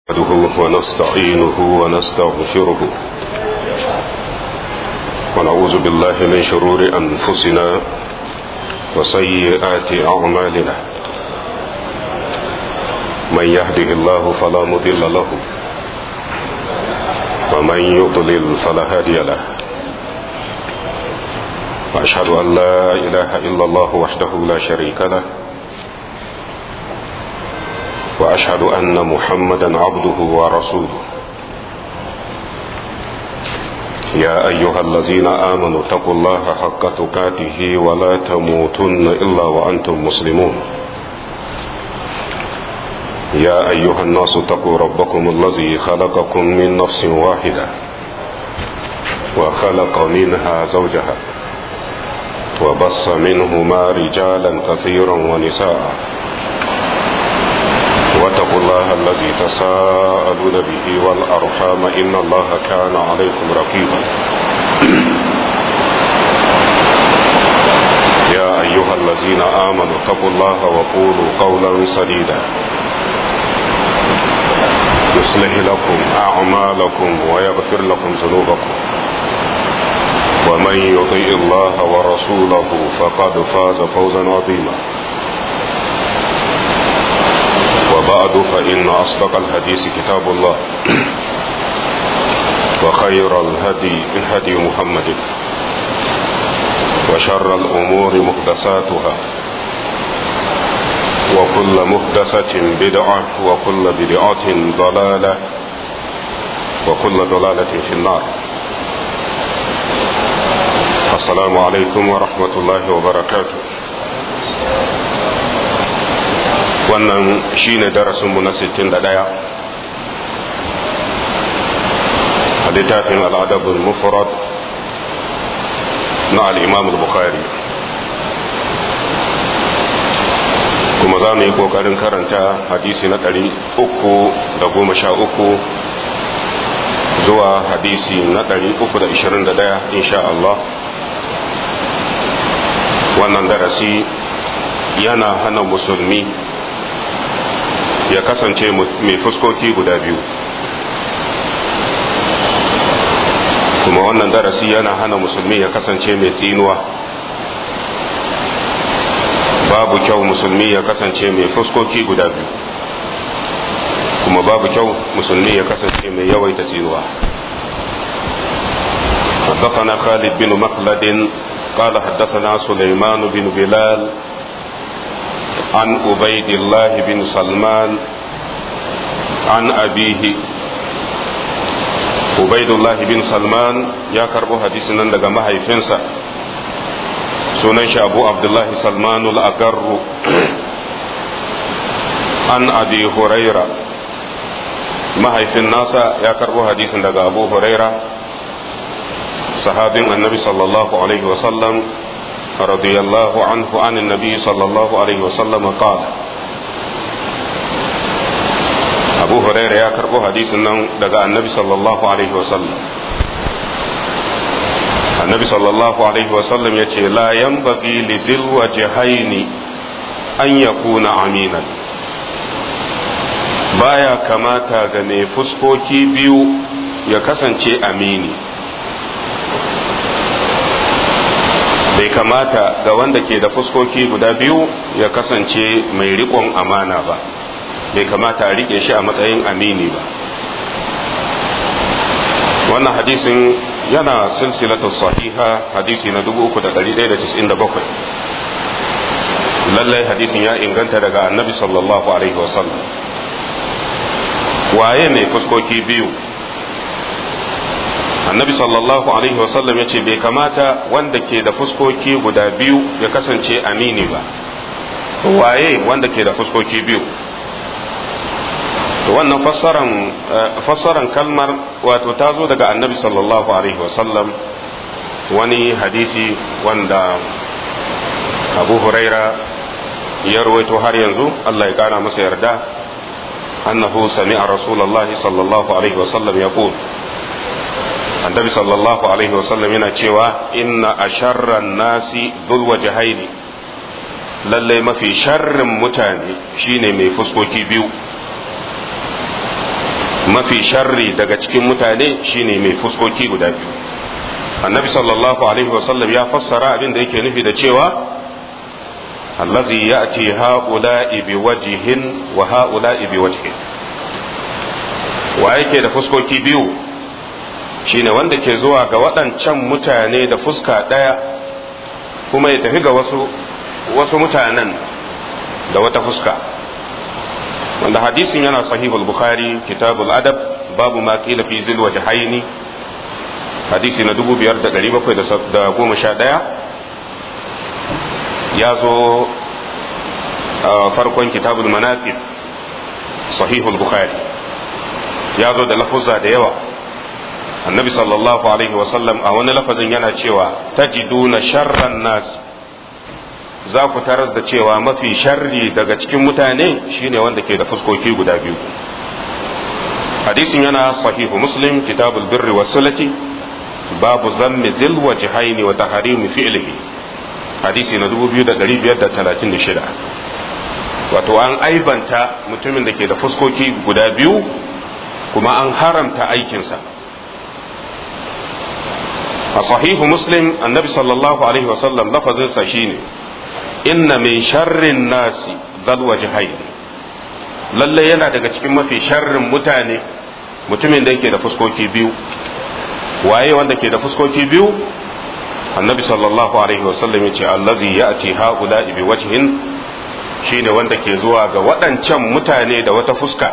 نحمده ونستعينه ونستغفره ونعوذ بالله من شرور أنفسنا وسيئات أعمالنا من يهده الله فلا مضل له ومن يضلل فلا هادي له وأشهد أن لا إله إلا الله وحده لا شريك له واشهد ان محمدا عبده ورسوله يا ايها الذين امنوا اتقوا الله حق تقاته ولا تموتن الا وانتم مسلمون يا ايها الناس اتقوا ربكم الذي خلقكم من نفس واحده وخلق منها زوجها وبص منهما رجالا كثيرا ونساء واتقوا الله الذي تساءلون به والأرحام إن الله كان عليكم رقيبا يا أيها الذين آمنوا اتقوا الله وقولوا قولا سديدا يصلح لكم أعمالكم ويغفر لكم ذنوبكم ومن يطيع الله ورسوله فقد فاز فوزا عظيما وبعد فإن أصدق الحديث كتاب الله وخير الهدي هدي محمد وشر الأمور محدثاتها وكل محدثة بدعة وكل بدعة ضلالة وكل ضلالة في النار السلام عليكم ورحمة الله وبركاته wannan shine darasinmu na 61 a littafin al'adabul mufrad na al'imam bukhari kuma za mu yi ƙoƙarin karanta hadisi na 313 zuwa hadisi na 321 insha Allah wannan darasi yana hana musulmi ya kasance mai fuskoki guda biyu kuma wannan darasi yana hana musulmi ya kasance mai tsinuwa babu kyau musulmi ya kasance mai fuskoki guda biyu kuma babu kyau musulmi ya kasance mai yawaita tsinuwa حدثنا خالد بن مخلد قال حدثنا سليمان بن بلال عن عبيد الله بن سلمان عن أبيه عبيد الله بن سلمان يا كربو حديثنا daga mahaifinsa sunan shi Abu Abdullah Salman al-Agar an Abi Huraira mahaifin nasa ya karbo hadisin daga Abu Huraira sahabin annabi sallallahu alaihi wasallam رضي الله عنه عن النبي صلى الله عليه وسلم قال أبو هريرة يا كربو حديث دقاء النبي صلى الله عليه وسلم النبي صلى الله عليه وسلم يقول لا ينبغي لذي الوجهين أن يكون أمينا baya kamata ga mai fuskoki biyu ya kasance amini bai kamata ga wanda ke da fuskoki guda biyu ya kasance mai riƙon amana ba bai kamata a riƙe shi a matsayin amini ba wannan hadisin yana silsilatu sahiha hadisi na 3197 lallai hadisin ya inganta daga annabi sallallahu alaihi wasallam waye mai fuskoki biyu annabi sallallahu alaihi wasallam ya ce bai kamata wanda ke da fuskoki guda biyu ya kasance amini ba waye wanda ke da fuskoki biyu wannan fassaran fassaran kalmar wato ta zo daga annabi sallallahu alaihi wasallam wani hadisi wanda abu huraira ya rawaito har yanzu allah ya kara masa yarda annahu sami'a rasulullahi sallallahu alaihi wasallam yaqul annabi sallallahu alaihi wasallam yana cewa inna asharran nasi dhul wajhaini lalle mafi sharrin mutane shine mai fuskoki biyu mafi sharri daga cikin mutane shine mai fuskoki guda biyu annabi sallallahu alaihi wasallam ya fassara abin da yake nufi da cewa allazi ya'ti ha'ula'i bi wajhin wa ha'ula'i bi wajhin wa yake da fuskoki biyu shine wanda ke zuwa ga waɗancan mutane da fuska ɗaya kuma ya tafi ga wasu wasu mutanen da wata fuska wanda hadisin yana sahihul bukhari kitabul adab babu ma qila fi zil wajhaini hadisi na 5711 ya zo farkon kitabul manaqib sahihul bukhari ya zo da lafuzza da yawa annabi sallallahu alaihi wasallam a wani lafazin yana cewa tajiduna sharran nas za ku taras da cewa mafi sharri daga cikin mutane shine wanda ke da fuskoki guda biyu hadisin yana sahihu muslim kitabul birri was sulati babu zammi zil wajhaini wa tahrimi fi'lihi hadisi na 2536 wato an aibanta mutumin da ke da fuskoki guda biyu kuma an haramta aikinsa a sahihu muslim annabi sallallahu alaihi wasallam lafazinsa shine inna min sharrin nasi dal wajhain lalle yana daga cikin mafi sharrin mutane mutumin da yake da fuskoki biyu waye wanda ke da fuskoki biyu annabi sallallahu alaihi wasallam ya ce allazi ya'ti haula bi wajhin shine wanda ke zuwa ga waɗancan mutane da wata fuska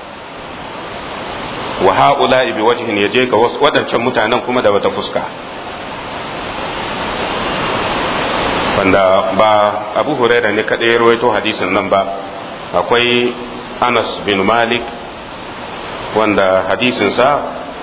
wa haula bi wajhin ya je ga waɗancan mutanen kuma da wata fuska wanda ba abu huraira ne kaɗai ya rawaito hadisin nan ba akwai anas bin malik wanda hadisinsa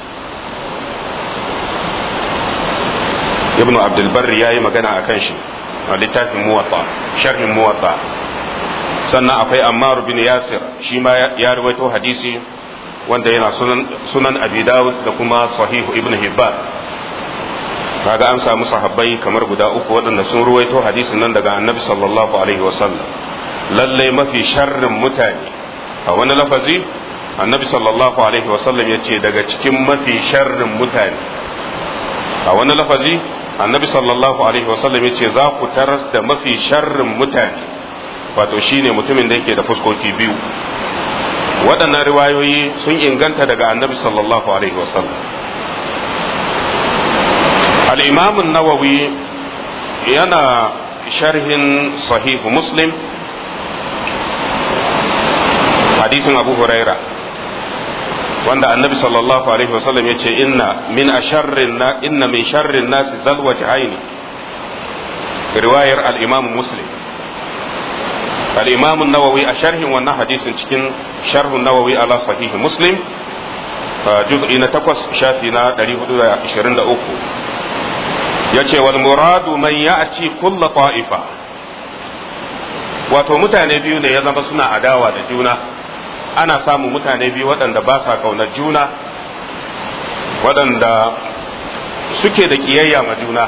ibnu abdulbarri ya yi magana a kan shi a littafin muwatta sharhin muwatta sannan akwai ammar bin yasir shi ma ya rawaito hadisi wanda yana sunan abi dawud da kuma sahihu ibnu hibban kaga an samu sahabbai kamar guda uku waɗanda sun ruwaito hadisin nan daga annabi sallallahu alaihi wasallam lallai mafi sharrin mutane a wani lafazi annabi sallallahu alaihi wasallam ya ce daga cikin mafi sharrin mutane a wani lafazi annabi sallallahu alaihi wasallam ya ce za ku taras da mafi sharrin mutane wato shine mutumin da yake da fuskoki biyu waɗannan riwayoyi sun inganta daga annabi sallallahu alaihi wasallam الإمام النووي ينا شرح صحيح مسلم حديث أبو هريرة وأن النبي صلى الله عليه وسلم يقول إن من أشر إن من شر الناس ذل وجهين رواية الإمام مسلم الإمام النووي أشرح وأن حديث شرح النووي على صحيح مسلم جزء نتقص شافنا 423 ya ce wal muradu man ya'ti kulla ta'ifa wato mutane biyu ne ya zama suna adawa da juna ana samun mutane biyu waɗanda ba sa ƙaunar juna waɗanda suke da ƙiyayya ma juna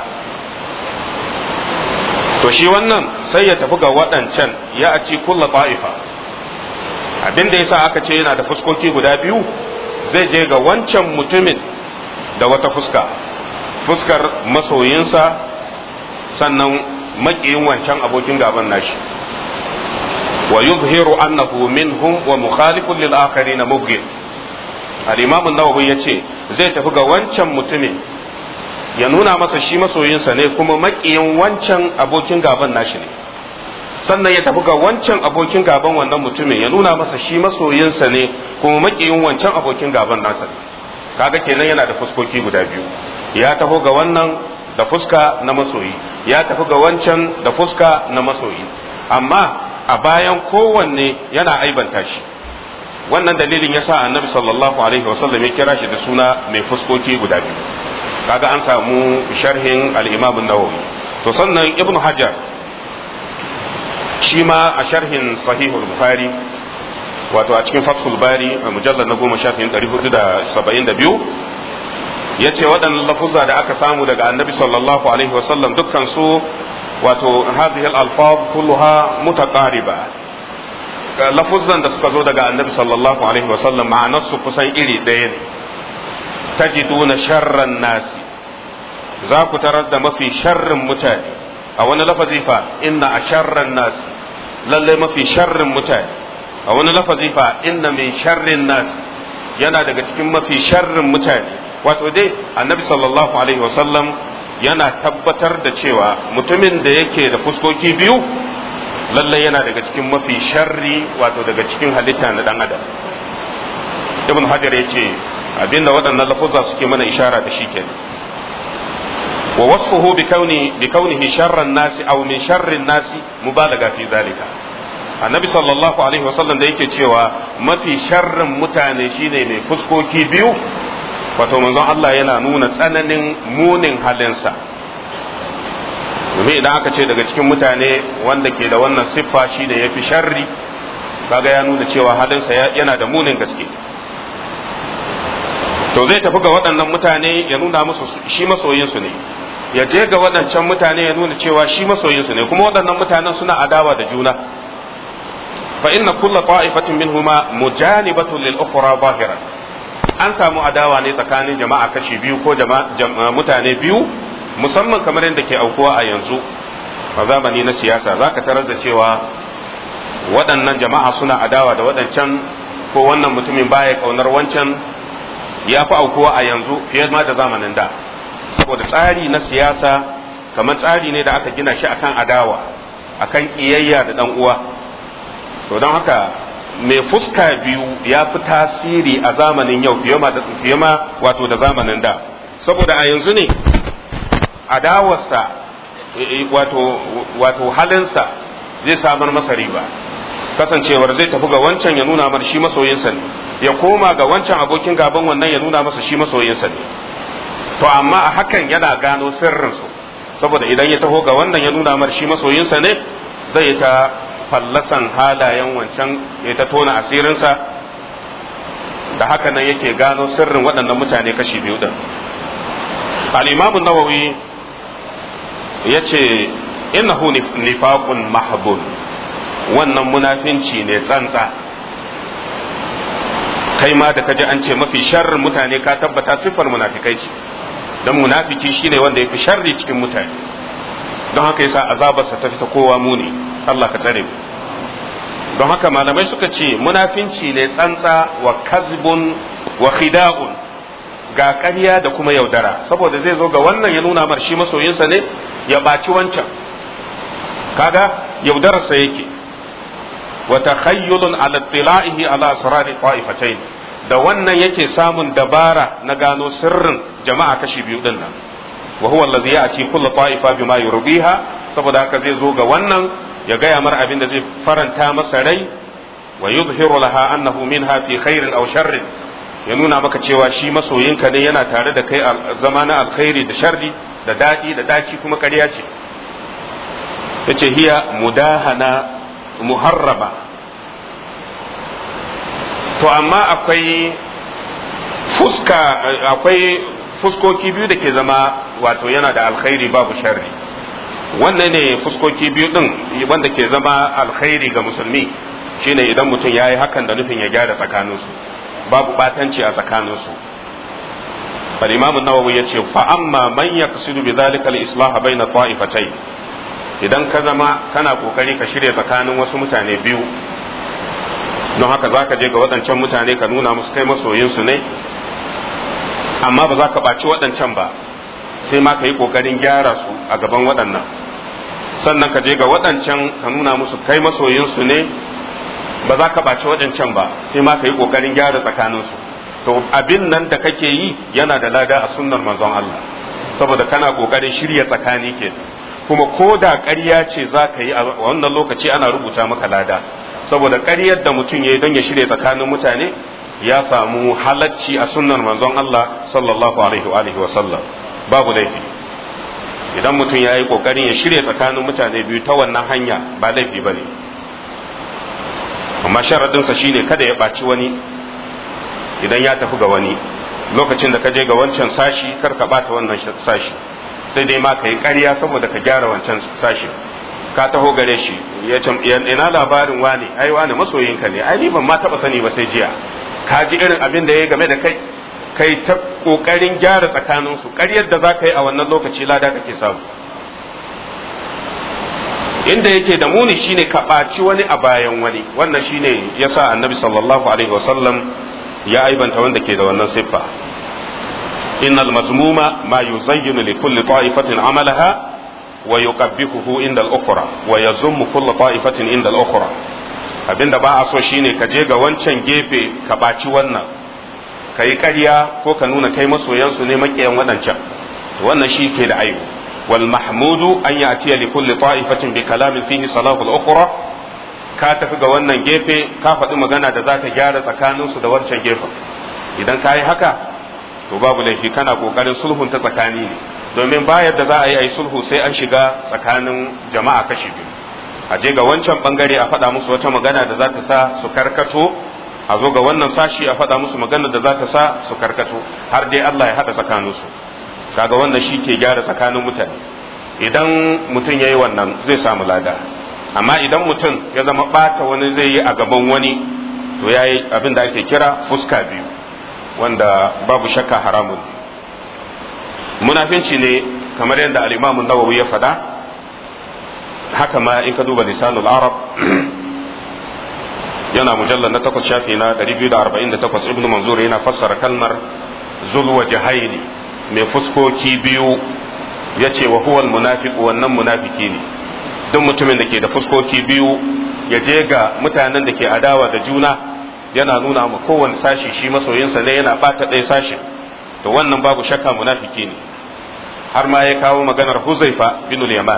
to shi wannan sai ya tafi ga waɗancan ya ci kulla ta'ifa abin da yasa aka ce yana da fuskoki guda biyu zai je ga wancan mutumin da wata fuska fuskar masoyinsa sannan makiyin wancan abokin gaban nashi wa yuzhiru annahu minhum wa mukhalifun lil akharin mubghid al-imam an-nawawi yace zai tafi ga wancan mutumin ya nuna masa shi masoyinsa ne kuma makiyin wancan abokin gaban nashi ne sannan ya tafi ga wancan abokin gaban wannan mutumin ya nuna masa shi masoyinsa ne kuma makiyin wancan abokin gaban nasa ne kaga kenan yana da fuskoki guda biyu ya taho ga wannan da fuska na masoyi ya tafi ga wancan da fuska na masoyi amma a bayan kowanne yana aibanta shi wannan dalilin ya sa annabi sallallahu alaihi wasallam ya kira shi da suna mai fuskoki guda biyu kaga an samu sharhin al-imam an-nawawi to sannan ibnu hajar shi ma a sharhin sahihul bukhari wato a cikin fathul bari a mujallar na goma shafin 472 ya ce waɗannan lafuzza da aka samu daga annabi sallallahu alaihi wasallam dukkan su wato hazihil alfaz kulluha mutaqariba lafuzan da suka zo daga annabi sallallahu alaihi wasallam ma'anarsu kusan iri ɗaya ne tajiduna sharran nasi za ku tarar da mafi sharrin mutane a wani lafazi fa inna a sharran nasi lallai mafi sharrin mutane a wani lafazi fa inna min sharrin nasi yana daga cikin mafi sharrin mutane wato dai annabi sallallahu alaihi wasallam yana tabbatar da cewa mutumin da yake da fuskoki biyu lallai yana daga cikin mafi sharri wato daga cikin halitta na dan adam ibn hajar ya ce abinda waɗannan lafuzza suke mana ishara da shi kenan wa wasfuhu bi kauni bi kaunihi sharran nasi aw min sharrin nasi mubalaga fi zalika annabi sallallahu alaihi wasallam da yake cewa mafi sharrin mutane shine mai fuskoki biyu wato manzon Allah yana nuna tsananin munin halinsa domin idan aka ce daga cikin mutane wanda ke da wannan siffa shi da ya fi sharri kaga ya nuna cewa halinsa yana da munin gaske to zai tafi ga waɗannan mutane ya nuna musu shi masoyinsu ne ya je ga waɗancan mutane ya nuna cewa shi masoyinsu ne kuma waɗannan mutanen suna adawa da juna fa inna kulla ta'ifatin minhuma mujanibatun lil ukhra zahiran an samu adawa ne tsakanin jama'a kashi biyu ko mutane biyu musamman kamar yadda ke aukuwa a yanzu a zamani na siyasa za ka tarar da cewa waɗannan jama'a suna adawa da waɗancan ko wannan mutumin baya ƙaunar wancan ya fi aukuwa a yanzu fiye ma da zamanin da saboda tsari na siyasa kamar tsari ne da aka gina shi akan adawa akan ƙiyayya da ɗan uwa to don haka mai fuska biyu ya fi tasiri a zamanin yau fiye ma wato da zamanin da saboda a yanzu ne adawarsa wato wato halinsa zai samar masa riba kasancewar zai tafi ga wancan ya nuna mar shi masoyinsa ne ya koma ga wancan abokin gaban wannan ya nuna masa shi masoyinsa ne to amma a hakan yana gano sirrinsu saboda idan ya taho ga wannan ya nuna mar shi masoyinsa ne zai ta fallasan halayen wancan ya ta tona asirinsa da haka nan yake gano sirrin waɗannan mutane kashi biyu din al-imamu nawawi ya ce innahu nifaqun mahbun wannan munafinci ne tsantsa kai ma da kaji an ce mafi sharrin mutane ka tabbata siffar munafikai ce don munafiki shine wanda ya fi sharri cikin mutane don haka yasa azabarsa ta fita kowa muni Allah ka tsare mu don haka malamai suka ce munafinci ne tsantsa wa kazbun wa khida'un ga ƙarya da kuma yaudara saboda zai zo ga wannan ya nuna mar shi masoyinsa ne ya ɓaci wancan kaga yaudararsa yake wa takhayyulun ala tila'ihi ala asrari qa'ifatayn da wannan yake samun dabara na gano sirrin jama'a kashi biyu din nan wa huwa allazi ya'ti kullu ta'ifa bima yurdiha saboda haka zai zo ga wannan ya gaya mar abin da zai faranta masa rai wa yuzhiru laha annahu minha fi khairin aw sharrin ya nuna maka cewa shi masoyinka ne yana tare da kai zama na alkhairi da sharri da daɗi da daci kuma ƙarya ce yace hiya mudahana muharraba to amma akwai fuska akwai fuskoki biyu da ke zama wato yana da alkhairi babu sharri wannan ne fuskoki biyu din wanda ke zama alkhairi ga musulmi shine idan mutum ya yi hakan da nufin ya gyara tsakaninsu babu batanci a tsakaninsu al-imam an-nawawi yace fa amma man yaqsidu bi dhalika al-islah bayna ta'ifatayn idan ka zama kana kokari ka shirya tsakanin wasu mutane biyu don haka zaka je ga waɗancan mutane ka nuna musu kai masoyinsu ne amma ba za ka ɓaci waɗancan ba sai ma ka yi ƙoƙarin gyara su a gaban waɗannan sannan ka je ga waɗancan ka nuna musu kai masoyinsu ne ba za ka ɓaci waɗancan ba sai ma ka yi ƙoƙarin gyara tsakaninsu to abin nan da kake yi yana da lada a sunnar manzon Allah saboda kana ƙoƙarin shirya tsakani ke kuma ko da ƙarya ce za ka yi a wannan lokaci ana rubuta maka lada saboda ƙaryar da mutum ya yi don ya shirya tsakanin mutane ya samu halacci a sunnar manzon Allah sallallahu alaihi wa alihi wa sallam babu laifi idan mutum ya yi ƙoƙarin ya shirya tsakanin mutane biyu ta wannan hanya ba laifi ba ne amma sharaɗinsa shine kada ya ɓaci wani idan ya tafi ga wani lokacin da ka je ga wancan sashi kar ka ɓata wannan sashi sai dai ma ka yi ƙarya saboda ka gyara wancan sashi ka taho gare shi ya ina labarin wani ai wani masoyinka ne ai ni ban ma taba sani ba sai jiya ka ji irin abin da ya game da kai kai ta kokarin gyara tsakanin su ƙaryar da za ka yi a wannan lokaci lada kake samu inda yake da muni shine ka ɓaci wani a bayan wani wannan shine yasa annabi sallallahu alaihi wasallam ya aibanta wanda ke da wannan siffa innal mazmuma ma yuzayyinu li kulli ta'ifatin amalaha wa yuqabbihuhu inda al-ukhra wa yazummu kulli ta'ifatin inda al-ukhra abinda ba a so shine ka je ga wancan gefe ka ɓaci wannan ka yi ƙarya ko ka nuna kai masoyansu ne maƙiyan waɗancan wannan shi ke da aibu wal mahmudu an ya'tiya li kulli ta'ifatin bi kalamin fihi salahul ukhra ka tafi ga wannan gefe ka faɗi magana da za ta gyara tsakaninsu da wancan gefen idan ka yi haka to babu laifi kana ƙoƙarin sulhun ta tsakani ne domin ba yadda za a yi a yi sulhu sai an shiga tsakanin jama'a kashi biyu a je ga wancan bangare a faɗa musu wata magana da za ta sa su karkato a zo ga wannan sashi a faɗa musu magana da za ta sa su karkato har dai Allah ya haɗa tsakaninsu kaga wannan shi ke gyara tsakanin mutane idan mutum ya yi wannan zai samu lada amma idan mutum ya zama ɓata wani zai yi a gaban wani to ya yi abin da ake kira fuska biyu wanda babu shakka haramun munafinci ne kamar yadda al'imamun nawawi ya faɗa haka ma in ka duba lisanul arab yana mujallar na takwas shafi na 248 ibnu manzur yana fassara kalmar zulwa jahaini mai fuskoki biyu ya ce wa huwal munafiqu wannan munafiki ne duk mutumin da ke da fuskoki biyu ya je ga mutanen da ke adawa da juna yana nuna ma kowane sashi shi masoyinsa ne yana bata ɗaya sashin to wannan babu shakka munafiki ne har ma ya kawo maganar huzaifa bin yaman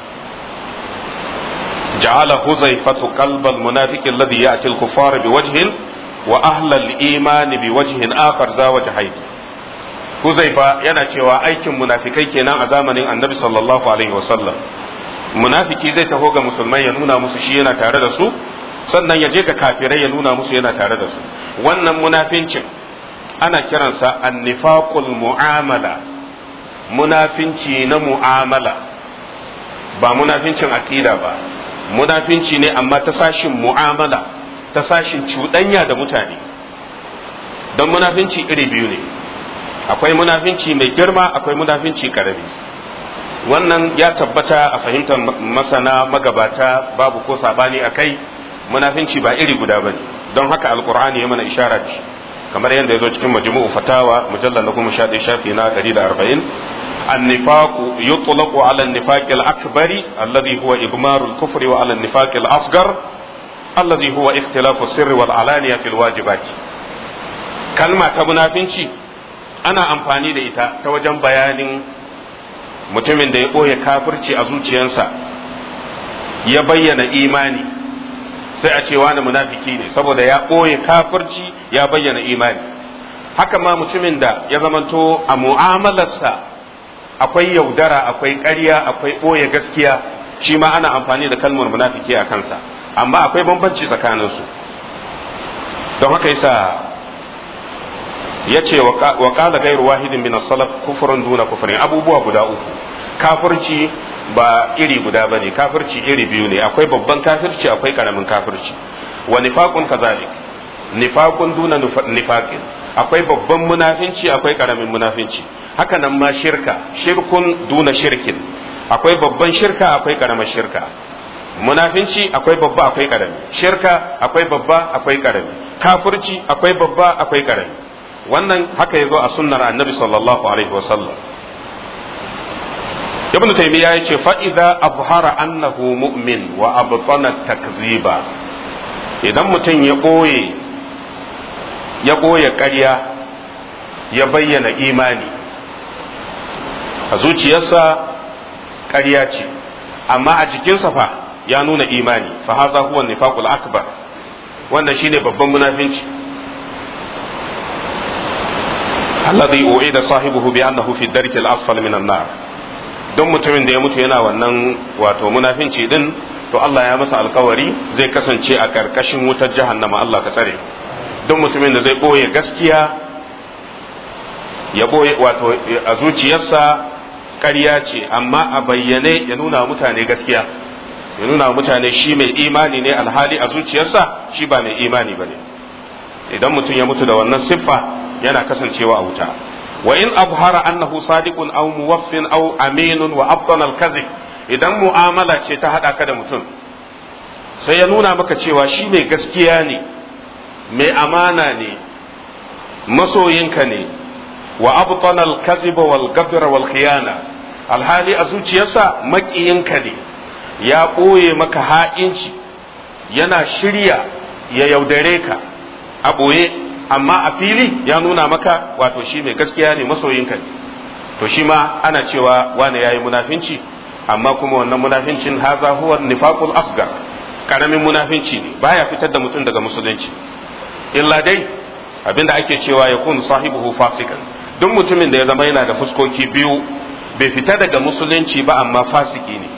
جعل حذيفة قلب المنافق الذي يأتي الكفار بوجه وأهل الإيمان بوجه آخر ذا وجهين حذيفة yana cewa aikin munafikai kenan a zamanin annabi sallallahu alaihi wasallam munafiki zai taho ga musulmai ya nuna musu shi yana tare da su sannan ya je ga kafirai ya nuna musu yana tare da su wannan munafincin ana kiransa annifaqul mu'amala munafinci na mu'amala ba munafincin aqida ba munafinci ne amma ta sashin mu'amala ta sashin cuɗanya da mutane don munafinci iri biyu ne akwai munafinci mai girma akwai munafinci karami wannan ya tabbata a fahimtar masana magabata babu ko sabani a kai munafinci ba iri guda ba ne don haka alkur'ani ya mana ishara da shi kamar yadda ya zo cikin majmu'u fatawa mujallar na goma sha ɗaya shafi na ɗari da arba'in النفاق يطلق على النفاق الأكبر الذي هو إضمار الكفر وعلى النفاق الأصغر الذي هو اختلاف السر والعلانية في الواجبات كلمة منافنشي أنا أمفاني da ita ta wajen bayanin mutumin da ya ɓoye kafirci a zuciyarsa ya bayyana imani sai a ce wani munafiki ne saboda ya ɓoye kafirci ya bayyana imani haka ma mutumin da ya zamanto a mu'amalarsa akwai yaudara akwai ƙarya akwai ɓoye gaskiya shi ma ana amfani da kalmar munafiki a kansa amma akwai bambanci tsakaninsu don haka yasa ya ce wa ƙala gairu wahidin min salaf kufurin duna kufurin abubuwa guda uku kafirci ba iri guda bane kafirci iri biyu ne akwai babban kafirci akwai karamin kafirci wa nifaqun kazalik nifaqun duna nifaqin akwai babban munafinci akwai karamin munafinci haka nan ma shirka shirkun duna shirkin akwai babban shirka akwai karamar shirka munafinci akwai babba akwai karami shirka akwai babba akwai karami kafirci akwai babba akwai karami wannan haka yazo a sunnar annabi sallallahu alaihi wasallam ibn taymiya yace fa idza abhara annahu mu'min wa abtana takziba idan mutum ya boye ya ɓoye ƙarya ya bayyana imani a zuciyarsa ƙarya ce amma a jikinsa fa ya nuna imani fa haza huwa nifaqul akbar wannan shine babban munafinci alladhi u'ida sahibuhu bi annahu fi darki al-asfal min an-nar don mutumin da ya mutu yana wannan wato munafinci din to Allah ya masa alkawari zai kasance a karkashin wutar jahannama Allah ka tsare don mutumin da zai ɓoye gaskiya ya ɓoye wato a zuciyarsa ƙarya ce amma a bayyane ya nuna mutane gaskiya ya nuna wa mutane shi mai imani ne alhali a zuciyarsa shi ba mai imani ba ne idan mutum ya mutu da wannan siffa yana kasancewa a wuta wa in abhara annahu sadiqun aw muwaffin aw aminun wa abtana al-kadhib idan mu'amala ce ta hada ka da mutum sai ya nuna maka cewa shi mai gaskiya ne mai amana ne masoyinka ne wa abtana al-kadhib wal gabra wal khiyana alhali a zuciyarsa makiyinka ne ya ɓoye maka ha'inci yana shirya ya yaudare ka a ɓoye amma a fili ya nuna maka wato shi mai gaskiya ne masoyinka ne to shi ma ana cewa wane yayi munafinci amma kuma wannan munafincin haza huwa nifaqul asgar karamin munafinci ne baya fitar da mutum daga musulunci illa dai abinda ake cewa ya kun sahibuhu fasikan duk mutumin da ya zama yana da fuskoki biyu bai fita daga musulunci ba amma fasiki ne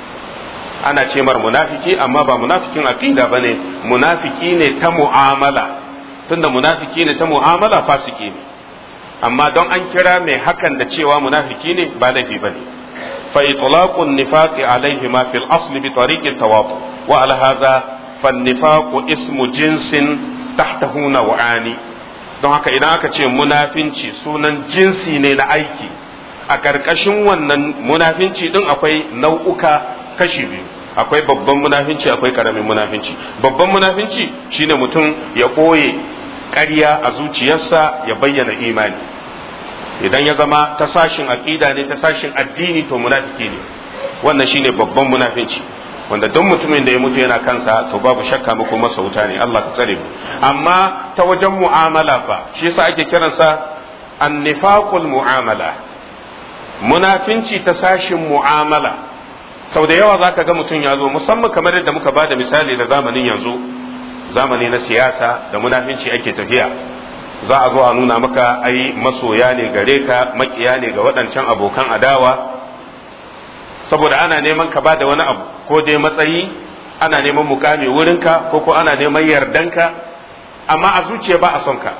ana ce mar munafiki amma ba munafikin aqida bane munafiki ne ta mu'amala tunda munafiki ne ta mu'amala fasiki ne amma don an kira mai hakan da cewa munafiki ne ba laifi bane fa itlaqun nifaqi alayhi ma fil asli bi tariqi tawatu wa ala hadha fan nifaqu ismu jinsin tahtahu naw'ani don haka idan aka ce munafinci sunan jinsi ne na aiki a ƙarƙashin wannan munafinci din akwai nau'uka kashi biyu akwai babban munafinci akwai karamin munafinci babban munafinci shine mutum ya ɓoye ƙarya a zuciyarsa ya bayyana imani idan ya zama ta sashin aƙida ne ta sashin addini to munafiki ne wannan shine babban munafinci wanda duk mutumin da ya mutu yana kansa to babu shakka muku masa wuta ne Allah ka tsare mu amma ta wajen mu'amala fa shi yasa ake kiransa annifaqul mu'amala munafinci ta sashin mu'amala sau da yawa zaka ga mutum ya zo musamman kamar yadda muka bada misali da zamanin yanzu zamani na siyasa da munafinci ake tafiya za a zo a nuna maka ai masoya ne gare ka makiya ne ga waɗancan abokan adawa saboda ana neman ka bada wani abu ko dai matsayi ana neman mukami wurinka ko ko ana neman yardanka amma a zuciya ba a son ka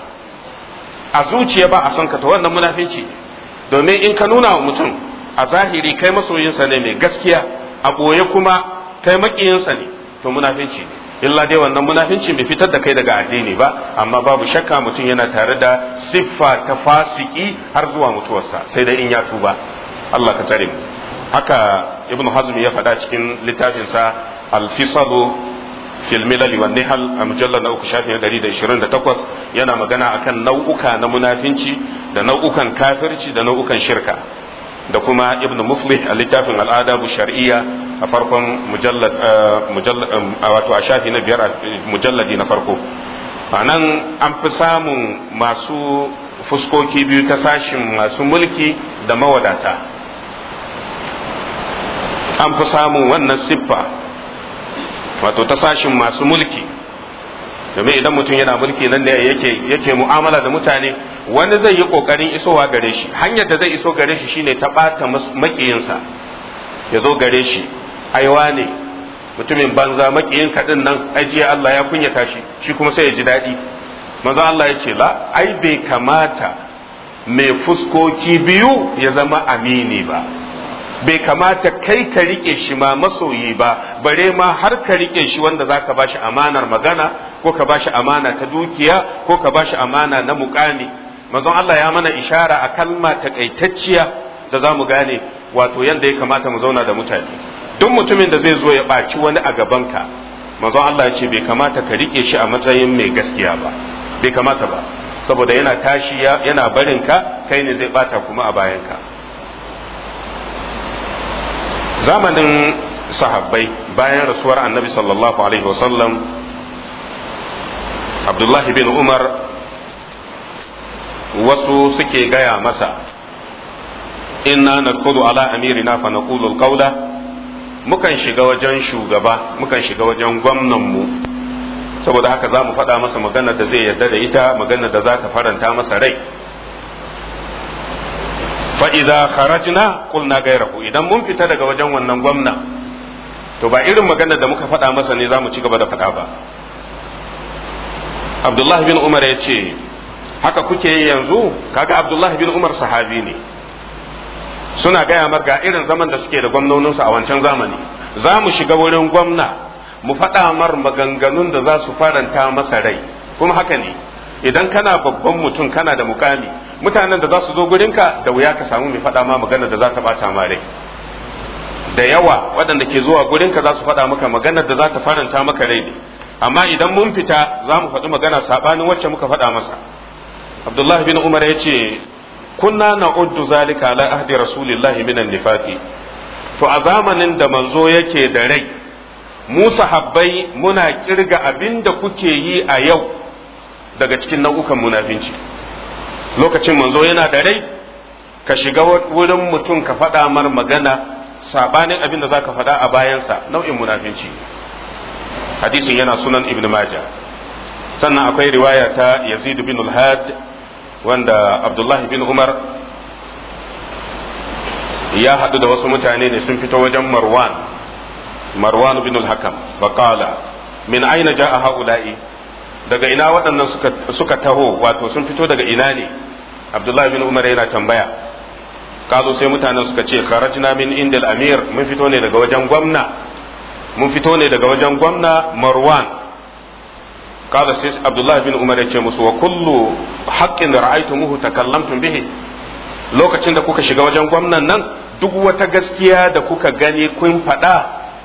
a zuciya ba a son ka to wannan munafinci domin in ka nuna wa mutum a zahiri kai masoyinsa ne mai gaskiya a ɓoye kuma kai makiyinsa ne to munafinci ne illa dai wannan munafinci bai fitar da kai daga addini ba amma babu shakka mutum yana tare da siffa ta fasiki har zuwa mutuwarsa sai dai in ya tuba Allah ka tsare mu haka ibnu hazm ya faɗa cikin littafinsa al-fisalu fil milal wan nihal a mujallar na uku shafin 128 yana magana akan nau'uka na munafinci da nau'ukan kafirci da nau'ukan shirka da kuma ibn muflih a littafin al'adabu shar'iyya a farkon mujallad wato a shafi na biyar mujalladi na farko a nan an fi samun masu fuskoki biyu ta sashin masu mulki da mawadata an fi samun wannan siffa wato ta sashin masu mulki domin idan mutum yana mulki nan ne yake yake mu'amala da mutane wani zai yi kokarin isowa gare shi hanyar da zai iso gare shi shine ta bata makiyinsa ya zo gare shi aiwa ne mutumin banza makiyin kadin nan ajiya Allah ya kunyata shi shi kuma sai ya ji daɗi maza Allah ya ce la ai bai kamata mai fuskoki biyu ya zama amini ba bai kamata kai ka rike shi ma masoyi ba bare ma har ka rike shi wanda zaka bashi amanar magana ko ka bashi amana ta dukiya ko ka bashi amana na mukami manzon Allah ya mana ishara a kalma takaitacciya da za mu gane wato yanda ya kamata mu zauna da mutane duk mutumin da zai zo ya ɓaci wani a gabanka manzon Allah ya ce bai kamata ka rike shi a matsayin mai gaskiya ba bai kamata ba saboda yana tashi yana barinka kai ne zai bata kuma a bayanka zamanin sahabbai bayan rasuwar annabi sallallahu alaihi wasallam abdullahi bin umar wasu suke gaya masa inna nadkhulu ala amirina fa naqulu alqawla mukan shiga wajen shugaba mukan shiga wajen gwamnanmu saboda haka za mu faɗa masa magana da zai yarda da ita magana da za ta faranta masa rai fa'iza kharajna qulna gairahu idan mun fita daga wajen wannan gwamna to ba irin magana da muka faɗa masa ne za mu ci gaba da faɗa ba abdullah bin umar ya ce haka kuke yi yanzu kaga abdullah bin umar sahabi ne suna gaya mar ga irin zaman da suke da gwamnoninsu a wancan zamani za mu shiga wurin gwamna mu faɗa mar maganganun da za su faranta masa rai kuma haka ne idan kana babban mutum kana da mukami mutanen da za su zo gurinka da wuya ka samu mai faɗa ma magana da za ta ɓata ma rai da yawa waɗanda ke zuwa gurinka za su faɗa maka maganar da za ta faranta maka rai ne amma idan mun fita za mu faɗi magana saɓanin wacce muka faɗa masa abdullah bin umar ya ce kunna na uddu zalika ala ahdi rasulillahi minan nifaqi to a zamanin da manzo yake da rai mu sahabbai muna kirga abin da kuke yi a yau daga cikin nau'ukan munafinci lokacin manzo yana da rai ka shiga wurin mutum ka faɗa mar magana sabanin abin da zaka faɗa a bayansa nau'in munafinci hadisin yana sunan ibn majah sannan akwai riwaya ta yazid bin al-had wanda abdullah bin umar ya haɗu da wasu mutane ne sun fito wajen marwan marwan bin al-hakam faqala min aina ja'a haula'i daga ina waɗannan suka suka taho wato sun fito daga ina ne abdullah bin umar yana tambaya kazo sai mutanen suka ce kharajna min indal amir mun fito ne daga wajen gwamna mun fito ne daga wajen gwamna marwan kaza sai abdullahi bin umar ya ce musu wa kullu haqqin ra'aytumuhu takallamtum bihi lokacin da kuka shiga wajen gwamnan nan duk wata gaskiya da kuka gani kun faɗa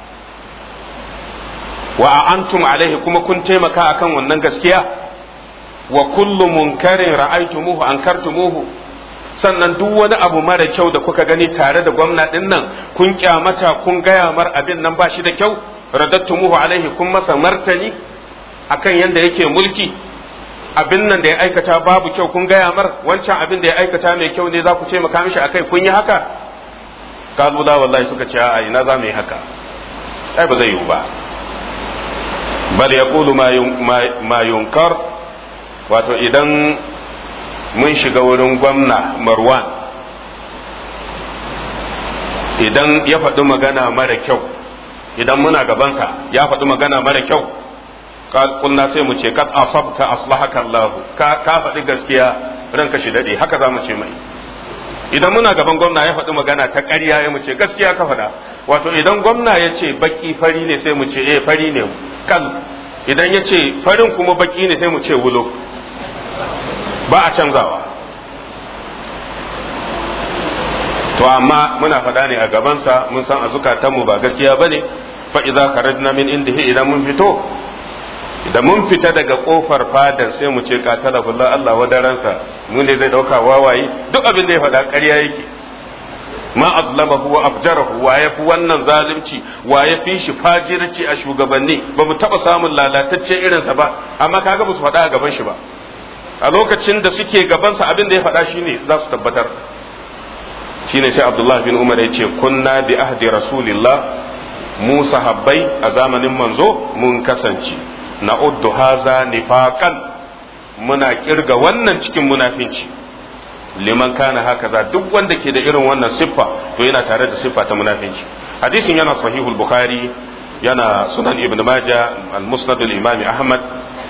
wa antum alaihi kuma kun taimaka akan wannan gaskiya wa kullu munkarin ra'aytumuhu ankartumuhu sannan duk wani abu mara kyau da kuka gani tare da gwamna din nan kun kyamata kun gaya mar abin nan ba shi da kyau radattumuhu alaihi kun masa martani akan yanda yake mulki abin nan da ya aikata babu kyau kun gaya mar wancan abin da ya aikata mai kyau ne za ku ce maka mishi akai kun yi haka kalu la wallahi suka ce a ina za mu yi haka ai ba zai yiwu ba bal yaqulu ma yunkar wato idan mun shiga wurin gwamna marwan idan ya faɗi magana mara kyau idan muna gabansa ya faɗi magana mara kyau kulna sai mu ce kad asabta aslahaka Allah ka ka faɗi gaskiya ranka shi dade haka za mu ce mai idan muna gaban gwamna ya faɗi magana ta ƙarya ya mu ce gaskiya ka faɗa wato idan gwamna ya ce baki fari ne sai mu ce eh fari ne kal idan ya ce farin kuma baki ne sai mu ce wulo ba a canzawa to amma muna faɗa ne a gabansa mun san a zukatanmu ba gaskiya ba ne fa idza kharajna min indihi idan mun fito idan mun fita daga kofar fadar sai mu ce qatala billah Allah wadaransa mu ne zai dauka wawaye duk abin da ya faɗa ƙarya yake ma azlamahu wa afjarahu wa yafi wannan zalunci wa yafi shi fajirci a shugabanni ba mu taba samun lalatacce irinsa ba amma kaga ba su faɗa a gaban shi ba a lokacin da suke gabansa abin da ya faɗa shine za su tabbatar shine sai Abdullah bin Umar ya ce kunna bi ahdi rasulillah mu sahabbai a zamanin manzo mun kasance na uddu haza nifaqan muna kirga wannan cikin munafinci liman kana haka za duk wanda ke da irin wannan siffa to yana tare da siffa ta munafinci hadisin yana sahihul bukhari yana sunan ibn majah al-musnad al-imam ahmad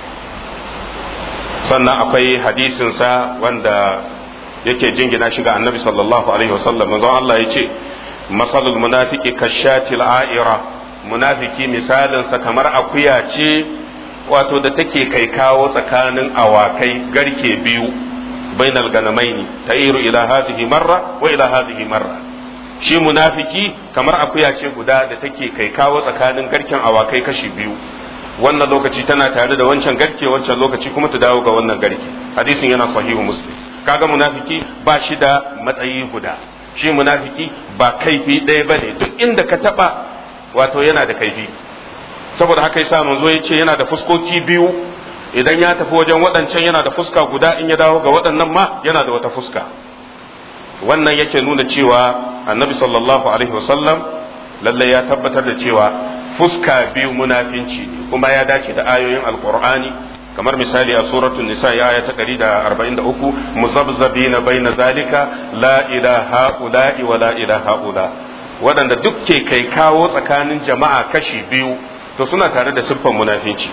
sannan akwai hadisinsa wanda yake jingina shi ga annabi sallallahu alaihi wasallam manzon Allah ya ce masalul munafiki kashatil a'ira munafiki misalinsa kamar akuya ce wato da take kai kawo tsakanin awakai garke biyu bainal ganamaini ta'iru ila hadhihi marra wa ila hadhihi marra shi munafiki kamar akuya ce guda da take kai kawo tsakanin garken awakai kashi biyu wannan lokaci tana tare da wancan garke wancan lokaci kuma ta dawo ga wannan garke hadisin yana sahihu muslim kaga munafiki ba shi da matsayi guda shi munafiki ba kaifi ɗaya bane duk inda ka taba wato yana da kaifi saboda haka yasa manzo ya ce yana da fuskoki biyu idan ya tafi wajen waɗancan yana da fuska guda in ya dawo ga waɗannan ma yana da wata fuska wannan yake nuna cewa annabi sallallahu alaihi wasallam lalle ya tabbatar da cewa fuska biyu munafinci kuma ya dace da ayoyin alqur'ani kamar misali a suratul nisa ya aya ta 143 muzabzabina baina zalika la ilaha ula'i wa la ilaha ula waɗanda duk ke kai kawo tsakanin jama'a kashi biyu to suna tare da siffan munafinci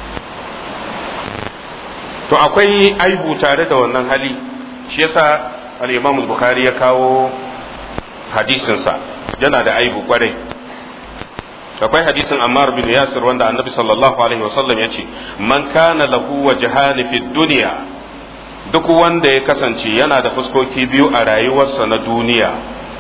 to akwai aibu tare da wannan hali shi yasa al-imam bukhari ya kawo hadisinsa yana da aibu kwarai akwai hadisin Ammar bin Yasir wanda Annabi sallallahu alaihi wasallam ya ce man kana lahu wajhani fid dunya duk wanda ya kasance yana da fuskoki biyu a rayuwarsa na duniya